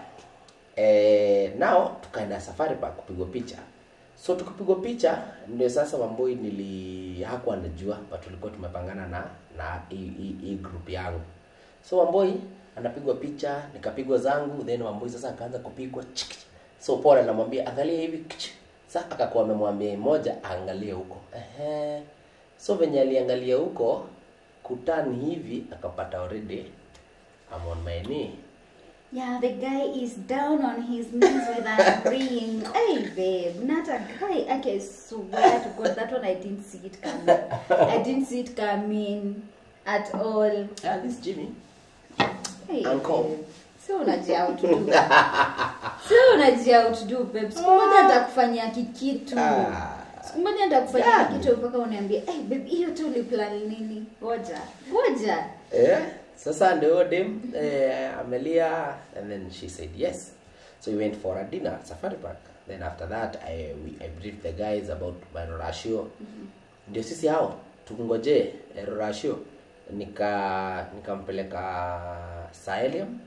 C: eh, now tukaenda safari park kupigwa picha so tukipigwa picha ndio sasa wamboi nili hakuwa anajua but tulikuwa tumepangana na na hii- hii hii group yangu so wamboi anapigwa picha nikapigwa zangu then wamboi sasa akaanza kupigwa chik, chik. so paul anamwambia angalia hivi kich. sa akakuwa amemwambia moja aangalie huko Ehe. so venye aliangalia huko kutan hivi akapata already I'm on my knee
D: Yeah, the guy is down on his knees with a ring. hey, babe, not a guy. I can swear to God, that one I didn't see it coming. I didn't see it coming at all.
C: yeah, this Jimmy
D: Hey,
C: Uncle.
D: babe. So unajia how to do. So unajia how to do, babe. Siku moja atakufanyia kikitu.
C: Ah.
D: Siku moja atakufanyia
C: Yeah.
D: kitu mpaka unaambia, hey, babe, hiyo tu uliplan nini? Ngoja. Ngoja.
C: eh, sasa ndio dem eh, amelia and then she said yes so we went for a dinner at safari park then after that I, we, I briefed the guys about my ratio ndio sisi hao tukungoje eh, ratio nika nikampeleka Saelium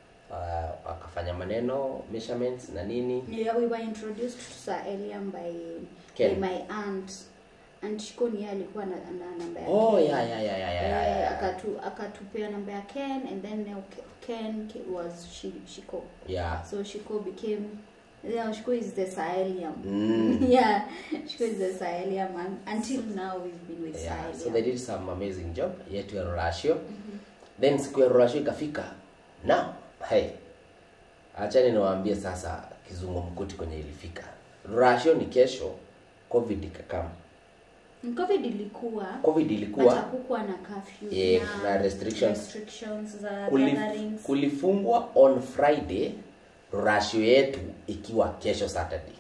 C: uh, akafanya maneno measurements na nini
D: Yeah, we were introduced to Sir Eliam by,
C: Ken.
D: by my aunt. Aunt Shikoni yeye alikuwa na, na namba ya
C: oh
D: Ken.
C: yeah yeah yeah yeah yeah, yeah,
D: Eh,
C: yeah.
D: akatu akatupea namba ya Ken and then now Ke- Ken Ke- was Shi- Shiko.
C: yeah.
D: So Shiko became yeah, Shiko is the Sir Eliam.
C: Mm.
D: yeah, Shiko is the Sir Eliam and until now we've been with
C: yeah,
D: Sir
C: so they
D: Eliam.
C: did some amazing job yetu ya rorashio then siku ya rorashio ikafika na hey achani niwaambie sasa kizungumkuti kwenye ilifika rorashio ni kesho covid ikakama
D: COVID ilikuwa
C: covid
D: but
C: ilikuwa
D: hakukuwa na curfew
C: Eh, na restrictions.
D: restrictions za
C: kuli,
D: gatherings.
C: kulifungwa on friday rorashio yetu ikiwa kesho saturday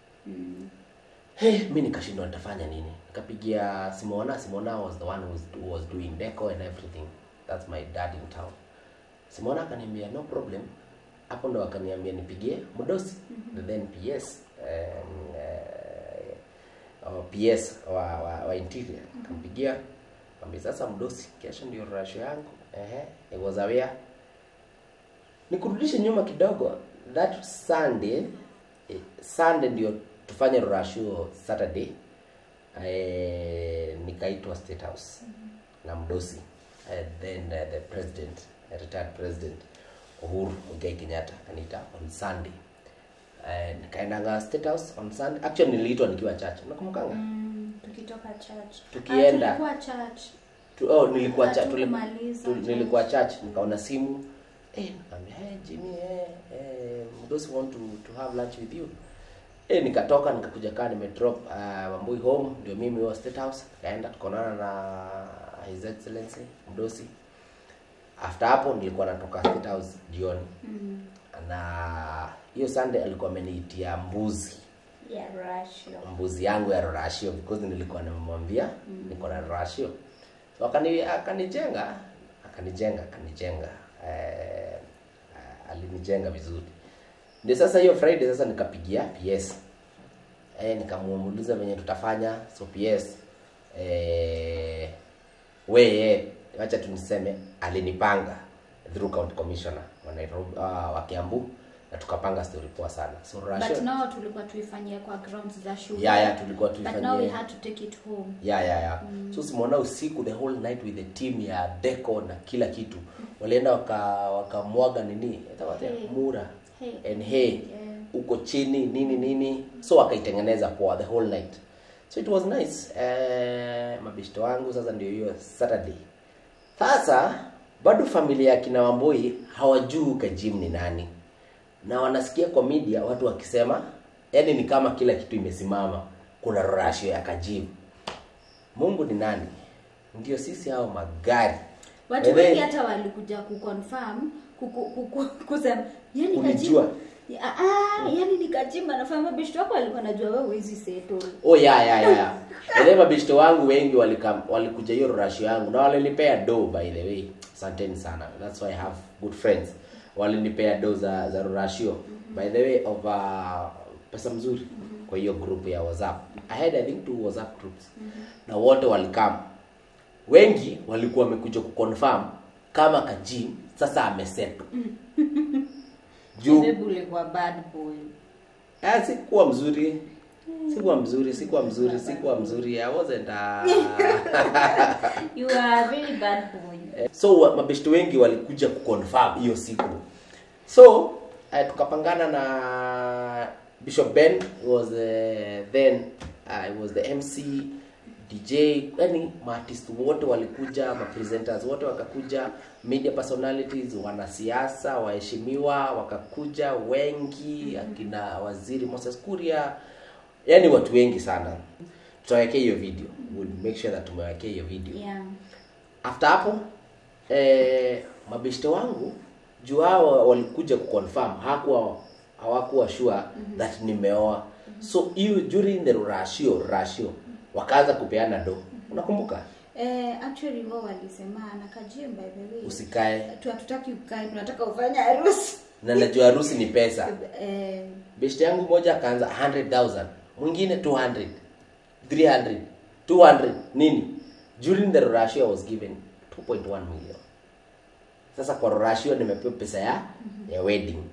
C: hey, mi nikashindwa nitafanya nini nikapigia simona simona was the one who was, who was doing deco and everything that's my dad in town simona akaniambia no problem hapo ndo akaniambia nipigie mdosi mm-hmm. then ps um, uh, uh, ps wa, wa, wa interior kampigia ambia sasa mdosi kesho ndio rasho yangu ehe it was aware nikurudishe nyuma kidogo that sunday eh, sunday ndio tufanye rasho saturday eh, nikaitwa state house na mdosi eh, then uh, the president uh, retired president uhuru muigai kenyatta akaniita on sunday eh, nikaendanga state house on sunday actually niliitwa nikiwa church nakumkanga
D: Mm, tukitoka church
C: Tukienda.
D: Ah, tulikuwa church
C: tu, oh, nilikuwa cha, tuli,
D: Hatumaliza
C: tu,
D: church.
C: nilikuwa church nikaona simu eh nikamwambia hey, Jimmy eh, eh those who want to, to have lunch with you eh nikatoka nikakuja kaa nimedrop uh, Wambui home ndio mimi wa State House kaenda tukaonana na His Excellency Mdosi after hapo nilikuwa natoka State House jioni
D: Mm.
C: na hiyo Sunday alikuwa ameniitia mbuzi
D: Yeah, ratio.
C: mbuzi yangu ya rorashio because nilikuwa nimemwambia niko na rorashio so akani akanijenga akanijenga akanijenga eh, alinijenga vizuri ndio sasa hiyo friday sasa nikapigia ps eh, nikamuuliza venye tutafanya so ps eh, weye wacha tuniseme alinipanga through county commissioner wa Nairobi uh, wa Kiambu na tukapanga story poa sana so rorashio
D: But now tulikuwa tuifanyie kwa grounds za shule.
C: Yeah, yeah, tulikuwa
D: But now we
C: tuifanyie.
D: had to take it home.
C: yeah, yeah, yeah. so simwona usiku the whole night with the team ya deco na kila kitu walienda waka wakamwaga nini itawaje?
D: Hay.
C: mura
D: Hay.
C: and hay
D: Yeah.
C: huko chini nini nini so wakaitengeneza poa the whole night so it was nice eh, mabishto wangu sasa ndio hiyo saturday sasa bado familia ya kina wamboi hawajui kajim ni nani na wanasikia kwa media watu wakisema yani ni kama kila kitu imesimama kuna rasho ya kajim mungu ni nani ndio sisi hao magari
D: watu
C: And then-
D: wengi hata walikuja kuconfirm kuku- kuku- kusema yani
C: Ulijua?
D: Kajima- Ah, ah, yani ni kajima nafanya mabeshto wako walikuwa najua wewe huwezi settle
C: oh ya ya ya ya ile mabishto wangu wengi walikam walikuja hiyo rasho yangu na walinipea do by the way asanteni sana that's why i have good friends walinipea do za za rasho by the way of uh, pesa mzuri kwa hiyo group ya whatsapp i had i think two whatsapp groups na wote walikam wengi walikuwa wamekuja kuconfirm kama kajim sasa ameseto juu
D: Babe ulikuwa bad boy
C: Ah, sikuwa mzuri sikuwa mzuri sikuwa mzuri sikuwa mzuri i wasn't uh...
D: you are a very bad boy
C: so wa- mabeshto wengi walikuja kuconfirm hiyo siku so uh, tukapangana na bishop ben was uh, then uh, was the mc dj yani maartist wote walikuja mapresenters wote wakakuja media personalities wanasiasa waheshimiwa wakakuja wengi akina waziri moses kuria yani watu wengi sana tutawekea hiyo video we'll make sure that tumewekea hiyo video
D: yeah
C: after hapo eh, mabeshte wangu juu hao walikuja kuconfirm hakuwa hawakuwa sure that nimeoa so hiyo during the ratio ratio wakaanza kupeana do unakumbuka
D: eh, actually wao walisema na kajim by the way
C: usikae
D: tu hatutaki ukae tunataka ufanye harusi
C: na najua harusi ni pesa
D: eh,
C: beshte yangu moja akaanza 100000 mwingine 200 300 200 nini during the ratio I was given 2.1 million sasa kwa ratio nimepewa pesa ya ya wedding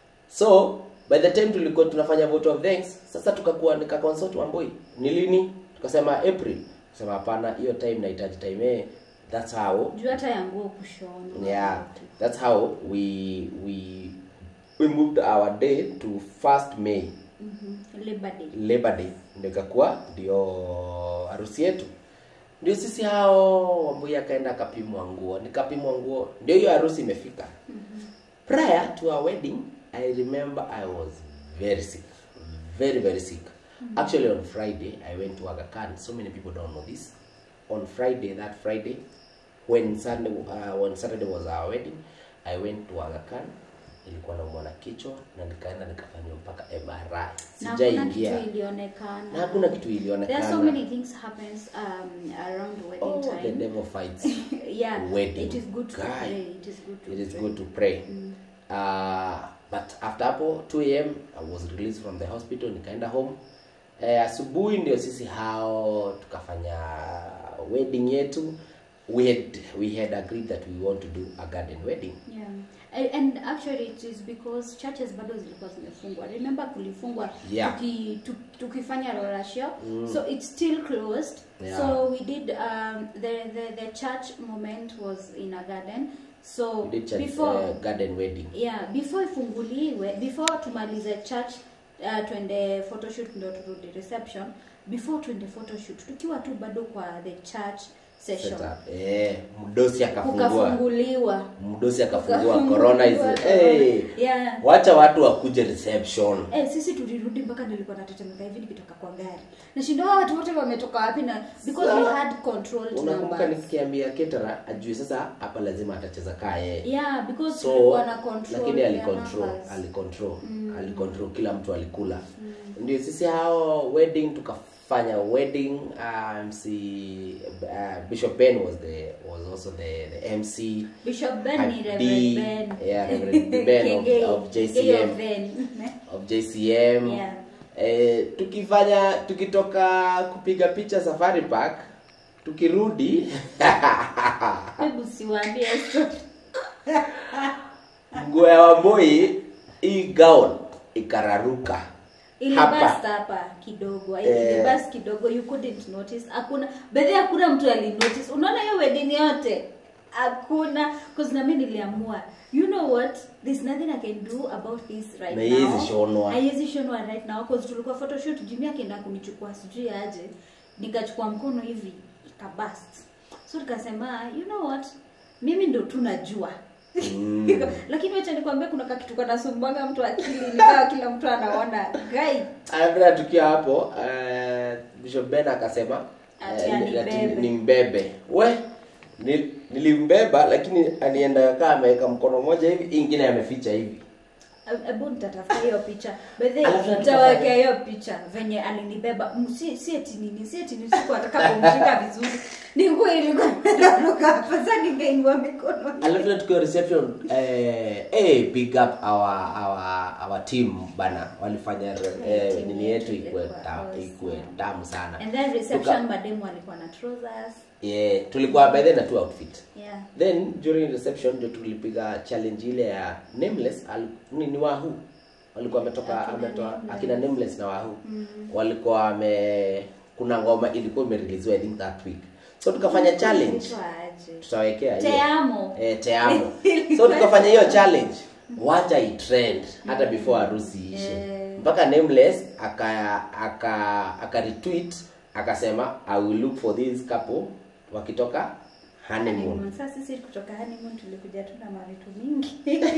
C: so by the time tulikuwa tunafanya vote of thanks sasa tukakuwa nikaconsult wamboi ni lini tukasema april tukasema hapana hiyo time nahitaji time eh that's how
D: juu hata ya nguo kushona
C: yeah that's how we we we moved our day to first may
D: mm-hmm. labor day
C: labor day ndio ikakuwa ndio harusi yetu ndio sisi hao wambui akaenda akapimwa nguo nikapimwa nguo ndio hiyo harusi imefika prior to our wedding i remember i was very sick very very sick actually on friday i went to aga khan so many people don't know this on friday that friday when sunday uh, when saturday was our wedding i went to aga khan ilikuwa naumwa na kichwa na nikaenda nikafanywa mpaka mri
D: na hakuna
C: sijaingia
D: kitu ilionekana
C: na hakuna kitu
D: there are so
C: ilionekana
D: many things happens um, around wedding
C: oh, the
D: time
C: devil fights
D: yeah
C: wedding.
D: it is good to
C: Guy.
D: pray it is good to
C: it is
D: pray.
C: good to pray uh, but after hapo 2 am i was released from the hospital nikaenda home eh, asubuhi ndio sisi hao tukafanya wedding yetu we had we had agreed that we want to do a garden wedding
D: Yeah. A- And actually it is because churches bado zilikuwa zimefungwa. Remember kulifungwa
C: Yeah.
D: tuki, tu, tukifanya rorashio. So it's still closed.
C: Yeah.
D: So we did um, the, the the church moment was in a garden. So
C: we did church,
D: before
C: uh, garden wedding
D: yeah, before ifunguliwe, before tumalize church uh, twende photoshoot ndo turudi reception. Before twende photoshoot tukiwa tu bado kwa the church session
C: setup. Eh, mdosi akafungua
D: kukafunguliwa
C: mdosi akafungua
D: Kukafunguliwa
C: corona is
D: corona.
C: hey.
D: Yeah.
C: wacha watu wakuje reception
D: Eh, sisi tulirudi mpaka nilikuwa natetemeka hivi nikitoka kwa gari nashinda hawa watu wote wametoka wapi na because we had controlled
C: unakumbuka
D: numbers
C: nikiambia ketera ajue sasa hapa lazima atacheza kaa yeye
D: yeah because
C: so
D: tulikuwa na control
C: lakini
D: ya
C: alicontrol
D: numbers.
C: alicontrol alicontrol kila mtu alikula ndio sisi hao wedding tukafanya wedding um, si uh, bishop ben was the was also the, the mc
D: Bishop Ben ni
C: Had
D: Reverend
C: D,
D: Ben.
C: yeah, Reverend Ben of-
D: Kengei.
C: of JCM.
D: Kengei of Ben.
C: of jcm
D: Yeah.
C: eh, tukifanya tukitoka kupiga picha safari park tukirudi
D: Hebu siwaambie story.
C: nguo ya wamboi hii gown ikararuka
D: ilibasta hapa kidogo
C: Eh.
D: ilibast kidogo you couldn't notice hakuna bedhi hakuna mtu alinotice unaona hiyo wedding yote hakuna cause nami niliamua you know what there's nothing i can do about this right
C: Na
D: now
C: haiwezi shonwa.
D: haiwezi shonwa right now cause tulikuwa photoshoot jimmy akienda kunichukua sijui aje nikachukua mkono hivi ikabast so nikasema you know what mimi ndo tu najua
C: Mm.
D: lakini wacha nikwambia kuna kakitu kanasumbwanga mtu akili nikawa kila mtu anaona gai
C: After tukiwa hapo uh, bishop ben akasema
D: Ati
C: eh,
D: anibebe.
C: ati ni mbebe we ni- nilimbeba lakini alienda kaa ameweka mkono moja hivi hii ingine ameficha hivi
D: hebu nitatafuta hiyo picha bedhe
C: Alafu na
D: nitawekea hiyo picha venye alinibeba Mm, si si eti nini si eti nini siku ataka kumshika vizuri ni nguo ilikuwa inaruka hapa sasa ningeinua mikono
C: alafu na tukiwa reception eh, eh, big up our, our, our team bana walifanya eh,
D: team
C: nini yetu
D: yetu
C: ikue
D: ilikuwa
C: ta,
D: awesome.
C: ikue tamu sana
D: and then
C: Tuka-
D: reception mademu alikuwa na trousers
C: yeah, tulikuwa by then na two outfit
D: yeah
C: then during reception ndio tulipiga challenge ile ya nameless al, ni, ni wahu walikuwa wametoka
D: Akina
C: ametoa
D: Nameless.
C: akina nameless na wahu walikuwa wame kuna ngoma ilikuwa imereleasiwa i think that week so tukafanya challenge
D: Inaitwa aje?
C: tutawekea hiyo.
D: Te amo.
C: eh, te amo so tukafanya hiyo challenge wacha itrend hata before harusi ishe
D: Eh.
C: mpaka nameless aka aka aka retweet akasema i will look for this couple wakitoka honeymoon
D: Honeymoon. Sasa sisi kutoka honeymoon tulikuja tu na mavitu mingi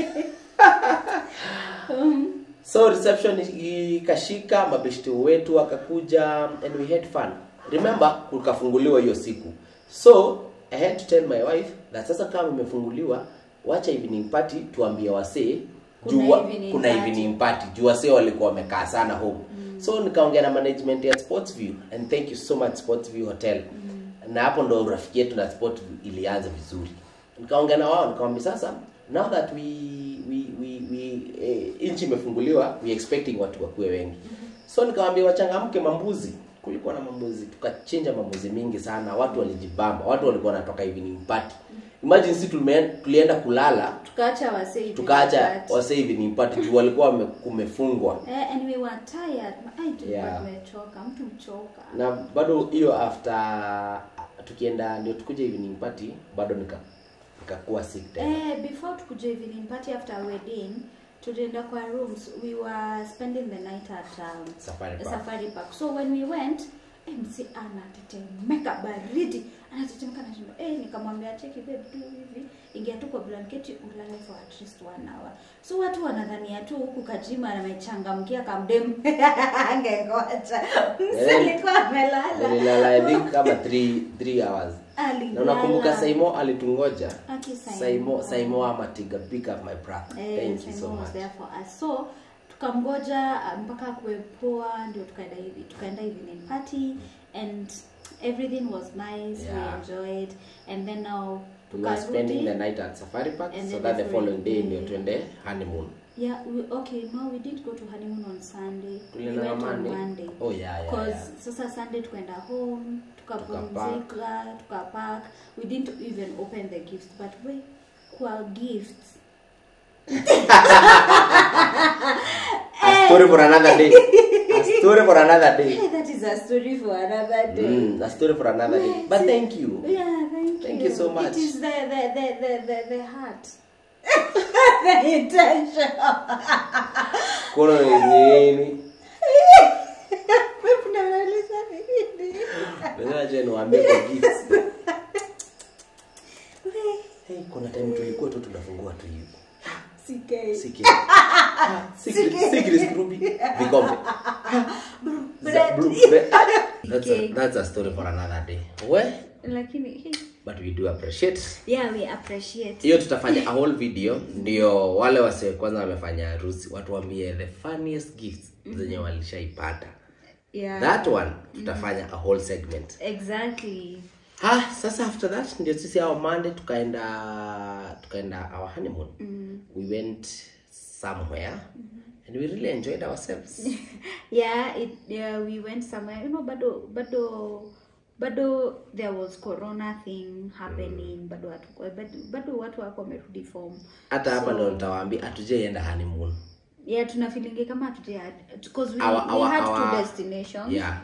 D: Um,
C: so reception ikashika mabeshti wetu wakakuja and we had fun remember kukafunguliwa hiyo siku so i had to tell my wife that sasa kama imefunguliwa wacha evening party tuambie wasee
D: Kuna
C: juu wa-
D: evening
C: kuna
D: party.
C: evening party juu wasee walikuwa wamekaa sana home so nikaongea na management ya sportsview and thank you so much sportsview hotel na hapo ndo urafiki yetu na sportsview ilianza vizuri nikaongea na wao nikamwambia sasa now that we we we, we eh, nchi imefunguliwa we expecting watu wakuwe wengi so nikamwambia wachangamke mambuzi kulikuwa na mambuzi tukachinja mambuzi mingi sana watu walijibamba watu walikuwa wanatoka evening party imagine si tulienda, tulienda kulala
D: tukaacha wasee
C: tukaacha
D: but-
C: wase evening party juu walikuwa wame- kumefungwa
D: Eh, and we were tired Ai, tulikuwa
C: Yeah.
D: tumechoka mtu mchoka
C: na bado hiyo after tukienda ndio tukuja evening party bado nika nikakuwa sick tena
D: eh, before tukuja evening party after wedding tulienda kwa rooms we were spending the night at um,
C: Safari Park.
D: safari park so when we went mc anatetemeka baridi anatetemeka nashinda eh, nikamwambia cheki babe tu hivi ingia tu kwa blanketi ulale for at least one hour so watu wanadhania tu huku kajima amechangamkia kamdem angengoja
C: Eh,
D: msalikuwa amelala
C: nililala i think kama 3 3 hours na
D: Alilala.
C: unakumbuka saimo alitungoja
D: Aki Saimo.
C: saimo saimo amatiga pick up my brother
D: Eh,
C: thank you so
D: Simon was
C: much
D: there for us so tukamgoja uh, mpaka kuepoa ndio tukaenda hivi tukaenda evening party and everything was nice
C: Yeah.
D: we enjoyed and then now
C: we were spending the
D: tukarudi
C: night at safari park
D: And
C: so
D: then
C: that
D: the
C: the following day
D: following
C: ndio
D: day.
C: tuende honeymoon
D: yeah we, okay no we did go to honeymoon on sunday we
C: Tulienda
D: went on
C: Monday?
D: monday
C: Oh, yeah, yeah,
D: Cause
C: yeah.
D: sasa sunday tukaenda home tukapumzika tukapark we didn't even open the gifts but we kwa gifts
C: a story for another day a story for another day
D: Hey, that is a story for another day.
C: mm, a story for another day but thank you
D: Yeah, thank,
C: Thank
D: you.
C: you so much.
D: It is the the the the the, the heart. the intention.
C: kono ni nini
D: Unauliza nini?
C: Lazima je niwaambie kwa gifts kuna time tulikuwa tu tunafungua tu hivi
D: CK.
C: Secret. Ah, secret, secret Ruby. Vikombe.
D: bread.
C: Blue bread. That's a,
D: Okay.
C: that's a story for another day. We,
D: lakini hey,
C: but we do appreciate.
D: yeah we appreciate
C: Hiyo tutafanya a whole video ndio wale wase kwanza wamefanya harusi watu waambie the funniest gifts zenye walishaipata.
D: yeah
C: That one tutafanya a whole segment.
D: exactly
C: Ah, sasa after that ndio sisi our Monday tukaenda tukaenda our honeymoon. We went somewhere and we really enjoyed ourselves.
D: yeah it yeah we went somewhere you know bado bado bado there was corona thing happening bado watu bado, bado watu wako wamerudi form
C: hata hapa ndo nitawaambia hatujaienda honeymoon
D: yeah tuna feelingi kama hatuja because we,
C: Our-
D: we
C: our-
D: had
C: our-
D: two destinations
C: yeah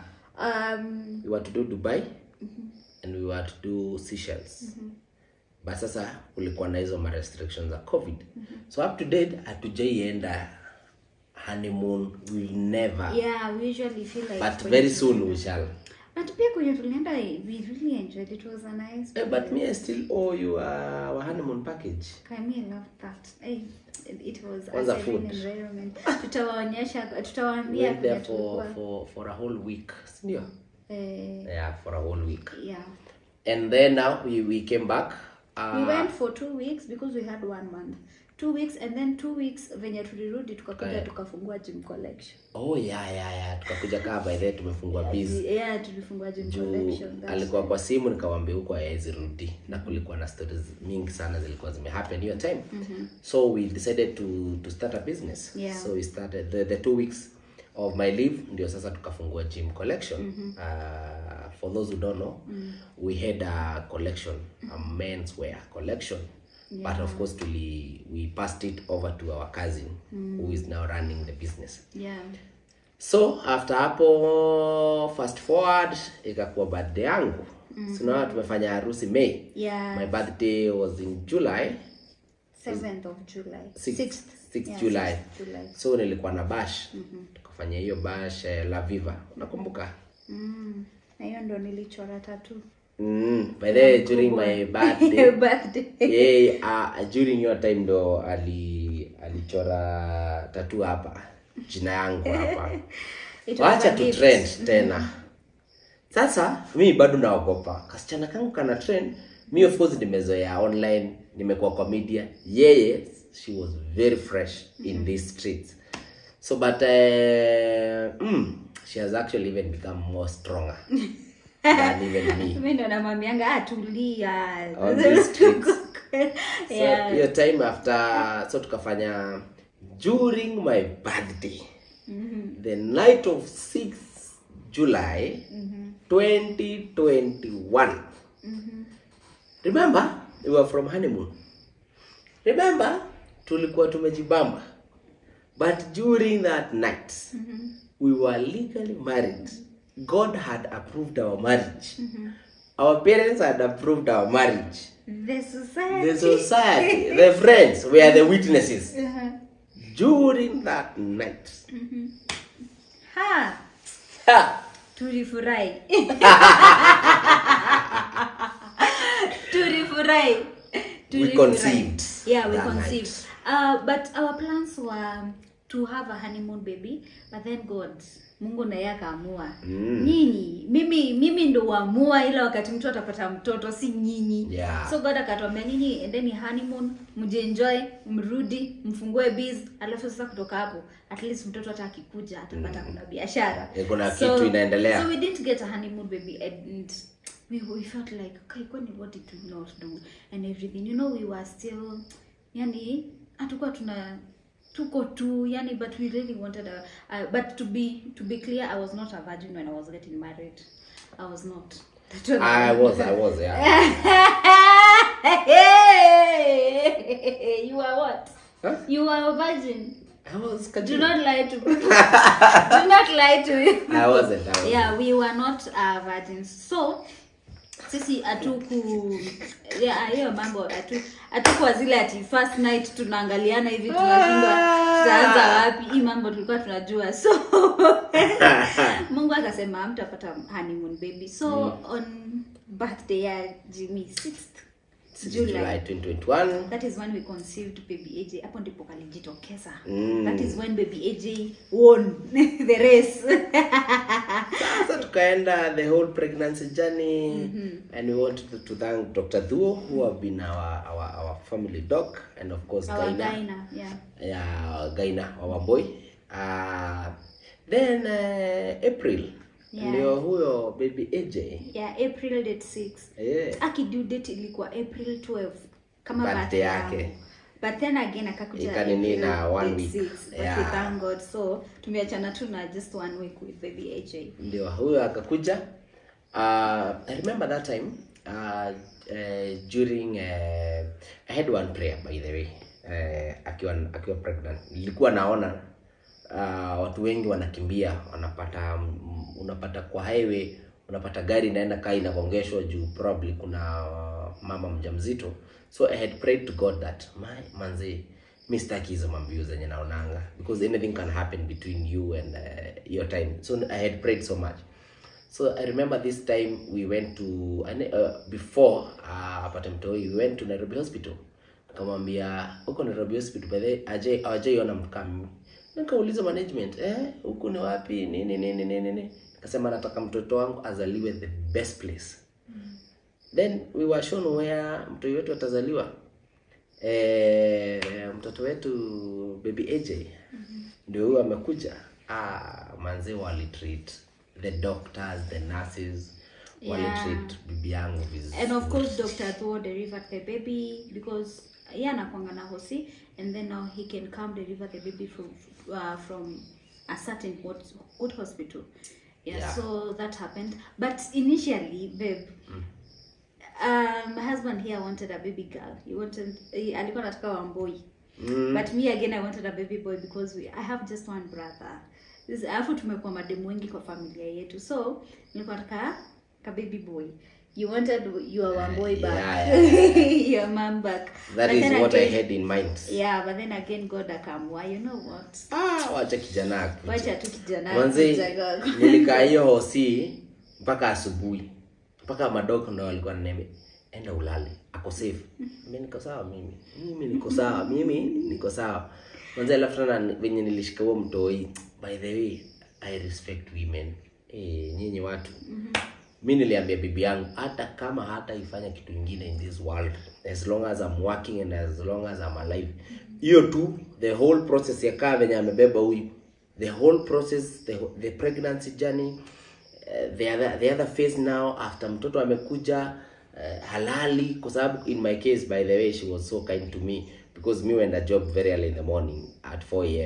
D: um
C: we were to do dubai and we were to do Seychelles but sasa kulikuwa na hizo ma restrictions za covid so up to date hatujaienda honeymoon we never
D: yeah we usually feel like
C: but
D: when-
C: very soon we shall
D: but pia kwenye tulienda we really enjoyed it was a nice
C: Eh, but me i still owe you uh, our honeymoon package
D: Kami love that. Hey, it was
C: Kwanza
D: a serene
C: food.
D: environment. Tutawaonyesha,
C: we
D: tutawaambia
C: went there
D: kwenye
C: for,
D: tulikuwa.
C: for, for a whole week sindio
D: Eh,
C: yeah for a whole week
D: yeah.
C: and then now we, we came back uh,
D: We went for two weeks because we had one month. Two weeks and then two weeks venye tulirudi tukakuja
C: Kaya.
D: tukafungua gym collection.
C: oh yeah yeah yeah tukakuja kaa by the way tumefungua busy
D: Yeah, tulifungua gym
C: juu
D: collection. that's
C: alikuwa kwa simu nikawambia huko haezi rudi na kulikuwa na stories mingi sana zilikuwa zimehappen hiyo time so we decided to, to start a business
D: Yeah.
C: so we started the, the two weeks of my leave ndio sasa tukafungua gym collection uh, for those who don't know we had a collection a men's wear collection but of course tuli, we passed it over to our cousin who is now running the business
D: Yeah.
C: so after hapo fast forward ikakuwa birthday yangu mm-hmm. sinaona tumefanya harusi may
D: Yeah.
C: my birthday was in july
D: 7th of July.
C: Six-
D: 6th.
C: six
D: Yeah,
C: july
D: 6th July.
C: so nilikuwa na bash tukafanya hiyo bash eh, la viva unakumbuka
D: Mm. Na hiyo ndo nilichora tatu.
C: mm, by the way, during my birthday
D: Birthday.
C: yeye uh, during your time ndo ali alichora tatu hapa jina yangu hapa
D: It was
C: wacha
D: a
C: tu
D: gift.
C: trend tena sasa mi bado naogopa kasichana kangu kana trend mi of course nimezoea online nimekuwa kwa media yeye she was very fresh in these streets so but uh, mm, she has actually even become more stronger than even me
D: mi ndo namwambianga "Ah, tulia
C: On these streets. so
D: Yeah.
C: hiyo time after so tukafanya during my birthday the night of 6 july 2021 remember we were from honeymoon remember tulikuwa tumejibamba but during that night we were legally married god had approved our marriage our parents had approved our marriage
D: the society
C: the society, the friends were the witnesses.
D: Uh-huh.
C: During that night,
D: ha
C: ha,
D: tulifurahi tulifurahi Tulifurahi.
C: conceived
D: yeah we
C: that
D: conceived
C: night.
D: uh, but our plans were to have a honeymoon baby but then god mungu naye akaamua
C: Mm.
D: nyinyi mimi mimi ndo uamua ila wakati mtu atapata mtoto si nyinyi
C: Yeah.
D: so god akatuambia nyinyi endeni honeymoon mjienjoy mrudi mfungue biz alafu sasa kutoka hapo at least mtoto hata akikuja atapata kuna biashara
C: Eh, kuna kitu inaendelea.
D: so we didn't get a honeymoon baby and we, we felt like okay kwani what did we not do and everything you know we were still yani hatukuwa tuna tuko tu yani but we really wanted a, uh, but to be to be clear i was not a virgin when i was getting married i was not That was-
C: I was, I was, yeah.
D: you are what
C: Huh?
D: you are a virgin
C: I was.
D: do not lie to do not lie to me
C: I wasn't. I wasn't.
D: yeah we were not uh, virgins so sisi hatuku yeah, hiyo mambo hatu- hatukuwa zile ati first night tunaangaliana hivi tunashindwa tutaanza wapi hii mambo tulikuwa tunajua so mungu akasema mtapata honeymoon baby so on birthday ya jimmy 6th
C: Since
D: July.
C: July 2021
D: that is when we conceived baby aj hapo ndipo kalijitokeza
C: Mm.
D: that is when baby aj won the race
C: sasa tukaenda the whole pregnancy journey and we want to, to thank dr dhuo who have been our, our, our family doc and of course
D: our
C: Gaina.
D: Gaina, yeah
C: ya gaina wa wamboi uh, then uh, april
D: Yeah.
C: ndio huyo baby aj
D: yeah april date 6
C: yeah.
D: aki due date ilikuwa april 12 kama
C: Birthday
D: birthday
C: yake.
D: yangu. but then again akakuja
C: Ikanini
D: April
C: na one
D: date
C: week.
D: six, but
C: Yeah.
D: we thank god so tumeachana tu na just one week with baby aj
C: ndio huyo akakuja uh, i remember that time uh, uh, during uh, i had one prayer by the way uh, akiwa akiwa pregnant nilikuwa naona uh, watu wengi wanakimbia wanapata mm, unapata kwa highway unapata gari inaenda kaa inagongeshwa juu probably kuna uh, mama mjamzito so i had prayed to god that my manzi mi sitaki hizo mambio zenye naonanga because anything can happen between you and uh, your time so i had prayed so much so i remember this time we went to ane- uh, before uh, apate mtoi we went to nairobi hospital nikamwambia huko nairobi hospital by the way, ajai hawajaiona mtu kama mimi nikauliza management eh huku ni wapi nini nini nini nini nikasema nataka mtoto wangu azaliwe the best place then we were shown where mtoi wetu atazaliwa eh, mtoto wetu baby aj ndio huyo amekuja ah, manzi walitreat the doctors the nurses
D: Yeah.
C: walitreat bibi yangu vizuri
D: and of course dr Thuo delivered the baby because ye anakwanga na hosi and then now he can come deliver the baby from uh, from a certain good, good hospital yeah,
C: Yeah.
D: so that happened but initially babe um, my husband here wanted a baby girl he wanted he, alikuwa nataka wamboi
C: Mm.
D: but me again i wanted a baby boy because we, i have just one brother This- alafu tumekuwa mademu wengi kwa familia yetu so nilikuwa nataka ka baby boy you wanted your one boy back
C: Yeah,
D: your mom back
C: that
D: But
C: is
D: then
C: what i
D: again-
C: had in mind
D: yeah but then again god akamwa you know what
C: ah, wacha kijana akuje.
D: wacha tu kijana
C: Manze,
D: kuja God.
C: nilikaa hiyo hosi mpaka asubuhi mpaka madoko ndo walikuwa naneme enda ulale ako safe mi niko sawa mimi mimi niko sawa mimi niko sawa manze alafu tena venye nilishika huo mtoi by the way i respect women eh nyinyi watu mi niliambia bibi yangu hata kama hata ifanya kitu ingine in this world as long as I'm working and as long as I'm alive hiyo tu the whole process ya kaa venye amebeba huyu the whole process the, the pregnancy journey uh, the, other, the other phase now after mtoto amekuja uh, halali kwa sababu in my case by the way she was so kind to me because me went a job very early in the morning at 4 am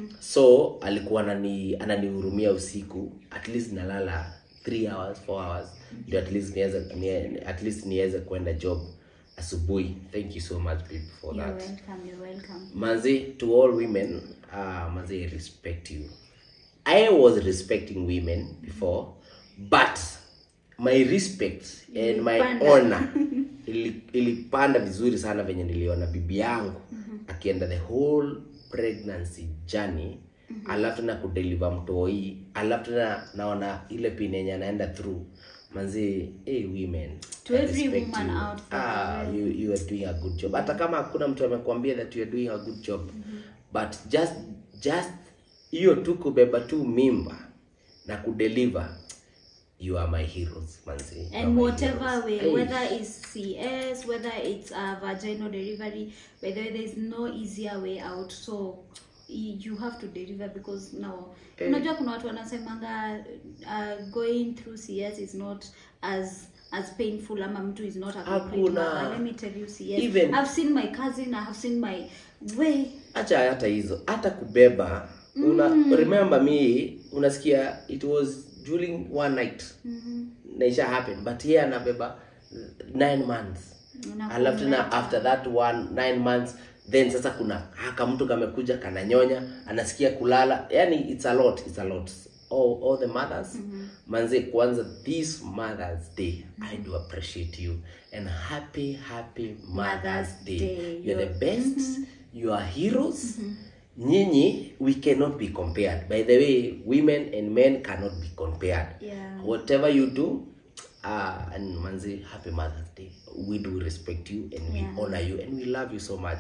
C: so alikuwa anani ananihurumia usiku at least nalala 3 hours 4 hours ndio at least niweze nie- at least niweze kwenda job asubuhi thank you so much babe for
D: you're
C: that
D: welcome you're welcome
C: manzi to all women uh, manzi i respect you i was respecting women before but my respect and my
D: Ilipanda.
C: honor ili- ilipanda vizuri sana venye niliona bibi yangu akienda the whole pregnancy journey alafu tena kudeliver mtoi alafu tena naona ile pin yenye anaenda through manzi hey, women
D: To
C: I
D: every
C: respect
D: woman
C: you.
D: out there.
C: ah, you, you are doing a good job hata kama hakuna mtu amekwambia that you are doing a good job but just just hiyo tu kubeba tu mimba na kudeliver you are my heroes manzi You are
D: and
C: my
D: whatever
C: heroes.
D: way
C: Hey.
D: whether it's cs whether it's a vaginal delivery whether there's no easier way out so y- you have to deliver because now
C: Eh.
D: unajua kuna watu wanasemanga uh, going through cs is not as as painful ama mtu is not a complete
C: Hakuna.
D: mother. let me tell you cs
C: Even-
D: i've seen my cousin i have seen my way
C: acha hata hizo hata kubeba una remember me unasikia it was during one night naisha happen but yeye anabeba nine months
D: Unakumbuka.
C: alafu tena after that one nine months then sasa kuna haka mtu kamekuja kananyonya anasikia kulala yani it's a lot it's a lot all, all the mothers manze kwanza this mothers day i do appreciate you and happy happy mothers
D: Mother's
C: day,
D: Day.
C: you're the
D: You're-
C: best you are heroes nyinyi we cannot be compared by the way women and men cannot be compared
D: Yeah.
C: whatever you do uh, and manzi happy mother's day we do respect you and we
D: Yeah.
C: honor you and we love you so much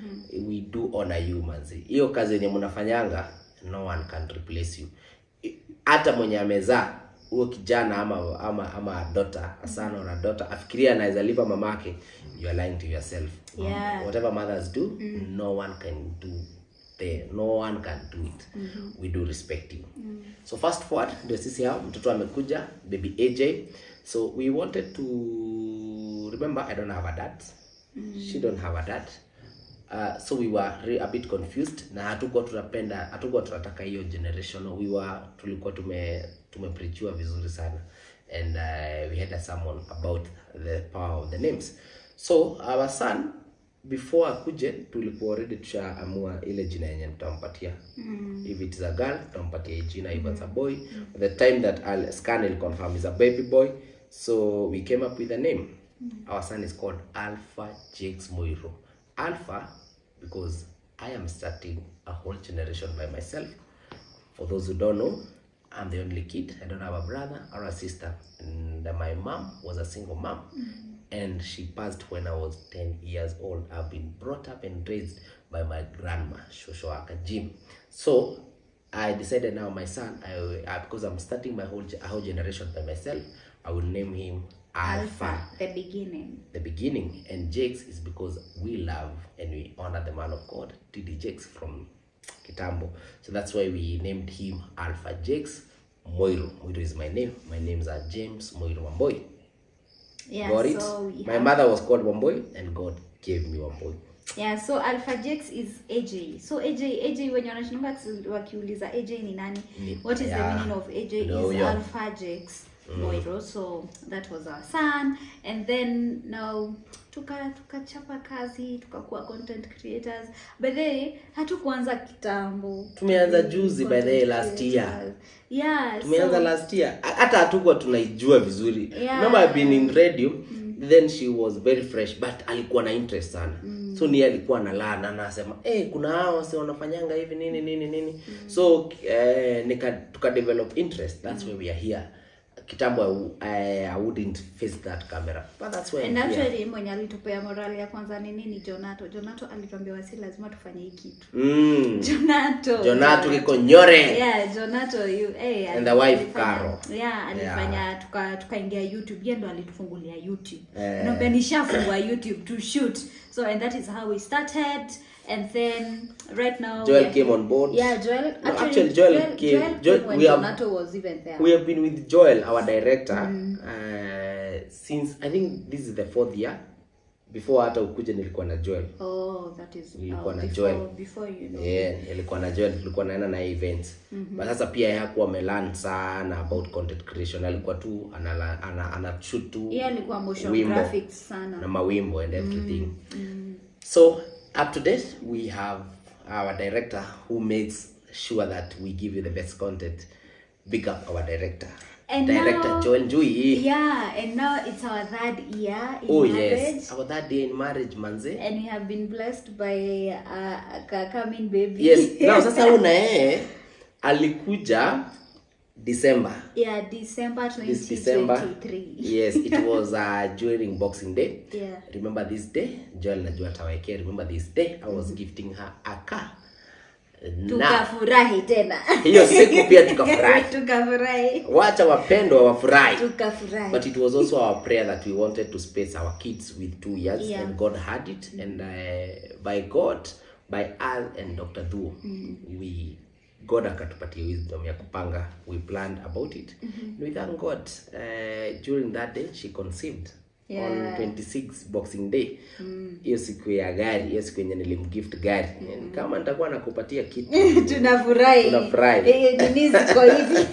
C: we do honor you manzi hiyo kazi yenye mnafanyanga no one can replace you I- hata mwenye amezaa huo kijana ama ama ama dota asana na dota afikiria anaweza lipa mamake you are lying to yourself
D: Yeah.
C: whatever mothers do no one can do the no one can do it we do respect you so fast forward ndio sisi hao mtoto amekuja baby aj so we wanted to remember i don't have a dad she don't have a dad uh, so we were re- a bit confused na hatukuwa tunapenda hatukuwa tunataka hiyo generation we were tulikuwa tume tumepreachiwa vizuri sana and uh, we had a sermon about the power of the names so our son before akuje tulikuwa already tushaamua ile jina yenye tutampatia mm. if it is a girl tutampatia hii jina if it's a boy mm. the time that I'll scan will confirm is a baby boy so we came up with a name our son is called alpha jakes moiro alpha because i am starting a whole generation by myself for those who don't know i'm the only kid i don't have a brother or a sister and my mom was a single mom and she passed when i was 10 years old i've been brought up and raised by my grandma shoshoaka jim so i decided now my son I, I, because i'm starting my whole, ge- a whole generation by myself i will name him alpha
D: the beginning
C: the beginning and jakes is because we love and we honor the man of god td jakes from kitambo so that's why we named him alpha jakes moiro moiro is my name my names are james moiro wamboy
D: yeah
C: got it
D: so we
C: my
D: have-
C: mother was called wamboy and god gave me wamboy
D: yeah so alpha jax is aj so aj aj wenye wanashinanga wakiuliza aj ni nani
C: Ni-
D: what is
C: yeah.
D: the meaning of aj
C: No,
D: is
C: yeah.
D: alpha jax moiro so that was our son and then now tuka tukachapa kazi tukakuwa content creators by the way hatukuanza kitambo
C: Tumeanza juzi, by the way,
D: Content
C: last year.
D: creators. yeah
C: tumeanza
D: so,
C: last year Ha- hata hatukuwa tunaijua vizuri
D: Yeah.
C: remember I've been in radio then she was very fresh but alikuwa na interest sana so ni alikuwa analaa na anasema eh kuna hao wase wanafanyanga hivi nini nini nini so eh, nika tuka develop interest that's why we are here kitambo I, w- I, I wouldn't face that camera but that's why
D: and
C: I'm here.
D: actually mwenye alitupea morali ya kwanza ni nini jonato jonato alituambia wasi lazima tufanye hii kitu
C: mm.
D: jonato
C: Jonato Kikonyore.
D: yeah jonato you hey,
C: And the wife,
D: alifanya-
C: Caro.
D: yeah alifanya tuka tukaingia youtube yeye ndo alitufungulia youtube
C: Eh.
D: naambia nishafungua youtube to shoot so and that is how we started and then right now
C: Joel
D: we are-
C: came on board.
D: yeah joel
C: No, actually, Joel came-
D: joel
C: Joel-
D: came when
C: we have-
D: jonato was even there
C: we have been with joel our director uh, since i think this is the fourth year before hata ukuja nilikuwa na joel
D: oh that is
C: Nilikuwa
D: oh,
C: na
D: before,
C: Joel.
D: before you know
C: yeah, nilikuwa na joel tulikuwa naenda na events but sasa pia yeye hakuwa amelan sana about content creation alikuwa tu ana, ana, ana shoot tu
D: yeye alikuwa motion
C: wimbo
D: graphics sana
C: na mawimbo and everything so up to date we have our director who makes sure that we give you the best content big up our director
D: And
C: director
D: now-
C: joel njui
D: yeah and now it's our third year in
C: oh
D: marriage
C: yes our that day in marriage manze
D: and we have been blessed by uh, a coming baby
C: yes now sasa una yeye alikuja december
D: yeah december
C: this december
D: 2023
C: yes it was uh, during boxing day
D: Yeah.
C: remember this day joel najua tawekea remember this day i was gifting her a car na
D: tukafurahi tena
C: hiyo siku pia tukafurahi
D: tukafurahi
C: wacha wapendwa wafurahi
D: tukafurahi
C: but it was also our prayer that we wanted to space our kids with two years
D: Yeah.
C: and god had it and uh, by god by al and dr dhuo we god akatupatia wisdom ya kupanga we planned about it and we thank god uh, during that day she conceived on
D: Yeah.
C: 26 boxing day hiyo siku ya gari hiyo siku yenye nilimgift gari kama nitakuwa nakupatia kitu
D: tunafurahi
C: Tunafurahi.
D: Eh, nini ziko hivi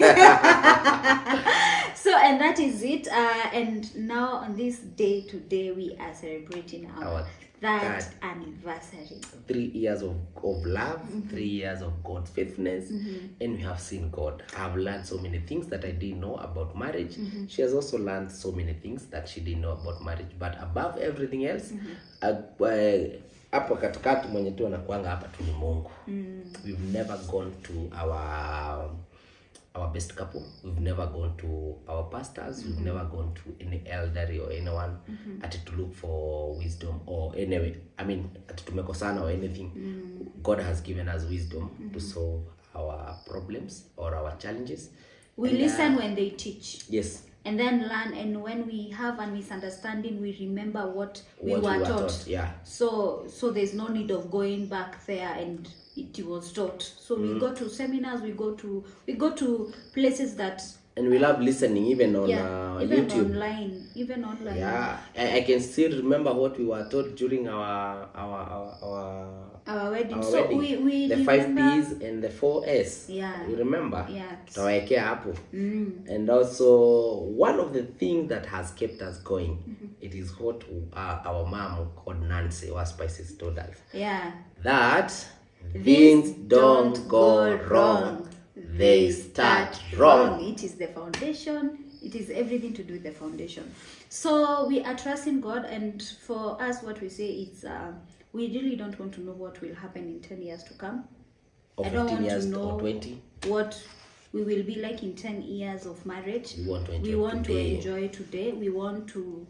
D: so and that is it uh, and now on this day today we are celebrating our,
C: Our
D: third
C: third.
D: anniversary
C: three years of, of love, three years of God's faithfulness, and we have seen God. I've learned so many things that I didn't know about marriage. She has also learned so many things that she didn't know about marriage. But above everything else, uh, uh, hapo katikati mwenye tu anakuanga hapa tu ni Mungu. We've never gone to our our best couple we've never gone to our pastors we've never gone to any elderly or anyone ati to look for wisdom or anyway i mean ati tumekosana or anything god has given us wisdom to solve our problems or our challenges
D: we
C: And, uh,
D: listen when they teach
C: yes
D: and then learn and when we have a misunderstanding we remember what we
C: what
D: were
C: we were
D: taught,
C: taught yeah
D: so so there's no need of going back there and it was taught so we go to seminars we go to we go to places that
C: and we love listening even on
D: yeah
C: uh,
D: even
C: youtube
D: online even online
C: yeah I, I can still remember what we were taught during our our our, our
D: our wedding
C: our
D: so
C: wedding.
D: we we
C: the five
D: remember-
C: p's and the four s
D: Yeah.
C: you remember
D: Yeah.
C: tutawekea hapo and also one of the things that has kept us going it is what uh, our mom called nancy our spices told us
D: yeah
C: that
D: Things
C: things don't go wrong they start wrong
D: It is the foundation. It is everything to do with the foundation. So we are trusting God, and for us, what we say is uh, we really don't want to know what will happen in 10 years to come.
C: or
D: I don't
C: 15
D: want
C: years
D: to know
C: or 20
D: what we will be like in 10 years of marriage.
C: We want to enjoy
D: we want
C: today.
D: to enjoy today. We want to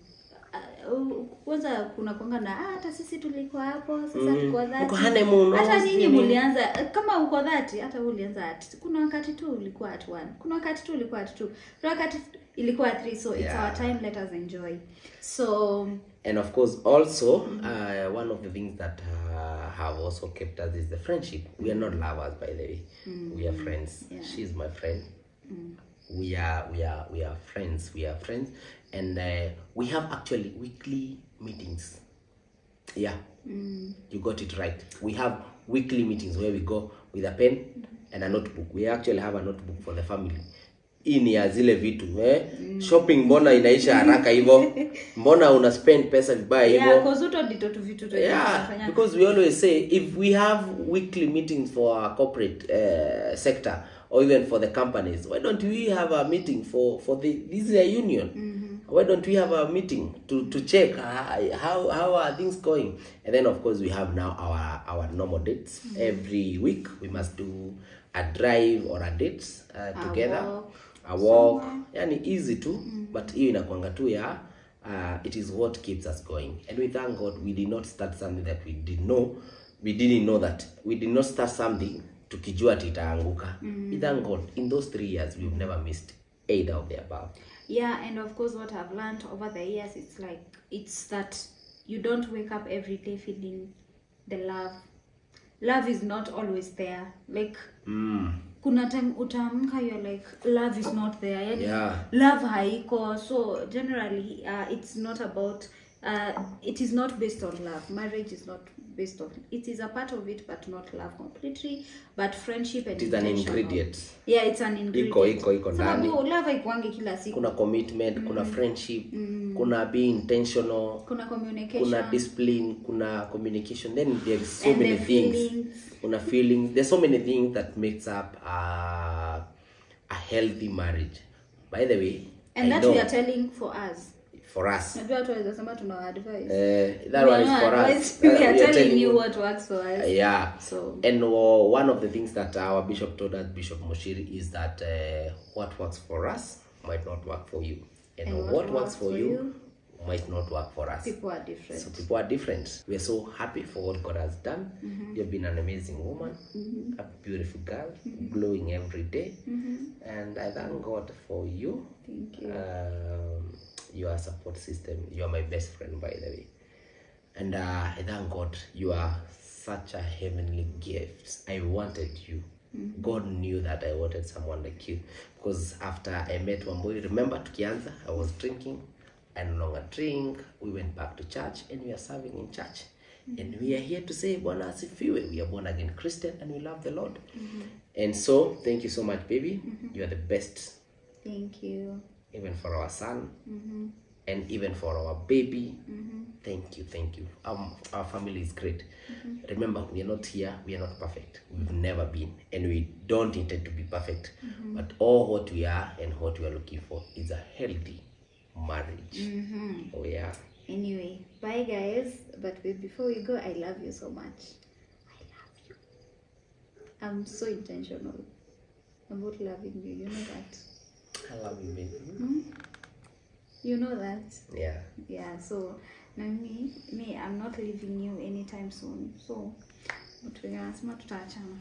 D: uh, kwanza kuna kwanga na "Ah, hata sisi tulikuwa hapo sasa
C: Mm.
D: tuko
C: Mko
D: dhati
C: honeymoon,
D: hata
C: no?
D: nyinyi
C: Nini?
D: mulianza kama uko dhati hata wewe ulianza at kuna wakati tu ulikuwa at one kuna wakati tu ulikuwa at two kuna wakati ilikuwa at three so it's
C: Yeah.
D: our time let us enjoy so
C: and of course also uh, one of the things that uh, have also kept us is the friendship we are not lovers by the way we are friends
D: Yeah.
C: she's my friend we are we are we are friends we are friends and uh, we have actually weekly meetings yeah you got it right we have weekly meetings where we go with a pen and a notebook we actually have a notebook for the family hii ni ya zile vitu eh? shopping mbona inaisha haraka hivyo mbona una spend pesa vibaya hivyo
D: yeah cause uto ndito tu vitu tu
C: yeah
D: tunafanya.
C: because we always say if we have weekly meetings for our corporate uh, sector or even for the companies why don't we have a meeting for for the this is a union why don't we have a meeting to to check uh, how how are things going and then of course we have now our our normal dates every week we must do a drive or a date uh,
D: A
C: together
D: walk
C: a walk yani easy tu but hiyo inakwanga tu ya uh, it is what keeps us going and we thank god we did not start something that we did know we didn't know that we did not start something tukijua ati itaanguka we thank god in those three years we've never missed either of the above
D: yeah and of course what i've learned over the years it's like it's that you don't wake up every day feeling the love love is not always there like
C: mm.
D: kuna time utaamka you're like love is not there yani
C: Yeah.
D: love haiko so generally uh, it's not about uh, it is not based on love marriage is not based on it is a part of it but not love completely but friendship and
C: it is an
D: intentional.
C: ingredient
D: yeah it's an ingredient
C: Iko- iko- iko ndani.
D: sababu love haikuangi kila siku
C: kuna commitment kuna friendship kuna being intentional
D: kuna communication
C: kuna discipline kuna communication then there is so
D: And
C: many
D: the
C: things
D: feelings.
C: kuna feelings there's so many things that makes up uh, a healthy marriage by the way
D: and
C: I
D: that
C: know
D: we are telling for us
C: for us
D: najua watu waweza sema tuna advice
C: uh, that one is for us
D: we
C: Uh,
D: are
C: we are
D: telling you
C: you
D: what works for us
C: yeah
D: So-
C: and uh, one of the things that our bishop told us bishop moshiri is that uh, what works for us might not work for you and,
D: And
C: what, works for, you,
D: you
C: might not work for us
D: people are different
C: So people are different. We are so happy for what God has done. You've been an amazing woman, a beautiful girl, glowing every day. And I thank God for you.
D: Thank you.
C: Um, you are a support system. You are my best friend, by the way. And uh, I thank God you are such a heavenly gift. I wanted you. God knew that I wanted someone like you. Because after I met Wamboi, remember tukianza, I was drinking. I no longer drink. We went back to church and we are serving in church. And we are here to say, Bwana asifiwe. We are born again Christian and we love the Lord. And so, thank you so much, baby. You are the best
D: thank you
C: even for our son and even for our baby thank you thank you um, our family is great remember we are not here we are not perfect we've never been and we don't intend to be perfect but all what we are and what we are looking for is a healthy marriage oh yeah
D: anyway bye guys but wait, before we go i love you so much i love you i'm so intentional about loving you. You know that.
C: I love you, baby.
D: You know that.
C: Yeah.
D: Yeah. So na me, me, I'm not leaving you anytime soon. So watu wenye wanasema tutaachana.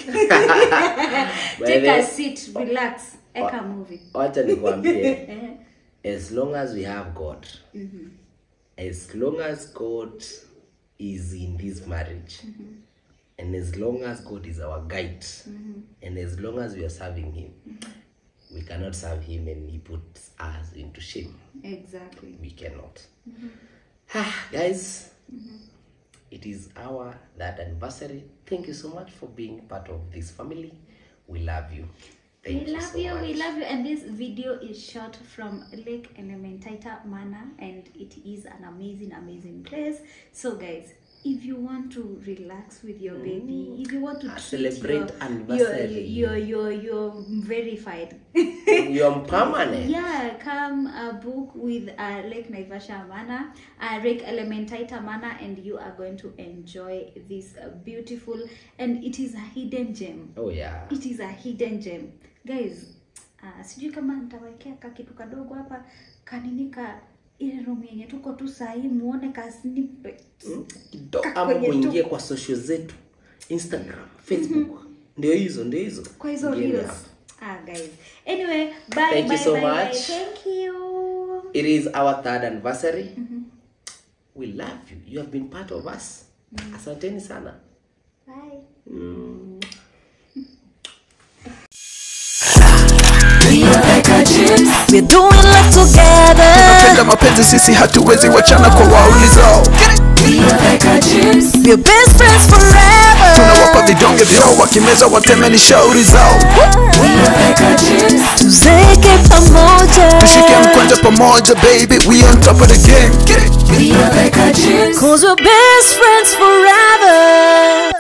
C: By
D: Take
C: the-
D: a seat, relax, eka movie.
C: wacha nikwambie
D: Eh,
C: as long as we have god as long as god is in this marriage and as long as god is our guide and as long as we are serving him we cannot serve him and he puts us into shame
D: Exactly.
C: we cannot guys it is our that anniversary thank you so much for being part of this family we love you thank
D: we
C: you
D: love
C: so
D: you,
C: much.
D: we love you, and this video is shot from Lake Elementaita Manor, and it is an amazing, amazing place. So, guys, if you want to relax with your baby, if you want to treat
C: celebrate
D: your, your,
C: anniversary.
D: your, your, your verified,
C: you're permanent
D: yeah, come uh, book with uh, Lake Naivasha Manor, uh, Lake Elementaita Manor, and you are going to enjoy this uh, beautiful, and it is a hidden gem
C: oh yeah
D: it is a hidden gem guys uh, sijui kama nitawekea ka kitu kadogo hapa kanini ka ile room yenye tuko tu sahii muone ka snippet
C: Kido-
D: Ka-
C: ama
D: kwenye
C: muingie
D: tu-
C: kwa social zetu instagram facebook ndio hizo ndio hizo
D: kwa hizo
C: Ingieni
D: reels
C: hapo.
D: ah guys anyway bye
C: Thank you
D: bye,
C: so
D: bye, bye.
C: much.
D: thank you
C: it is our third anniversary we love you you have been part of us asanteni sana
D: bye
A: We're doing life together.
B: Tunapenda mapenzi sisi hatuwezi wachana kwa waulizao
A: We're best friends forever.
B: tunawapa vidonge vyao wakimeza wateme ni shauri zao
A: Tuzeke pamoja.
B: tushike mkwanja pamoja baby we on top of the game Get it?
A: Cause we're best friends forever.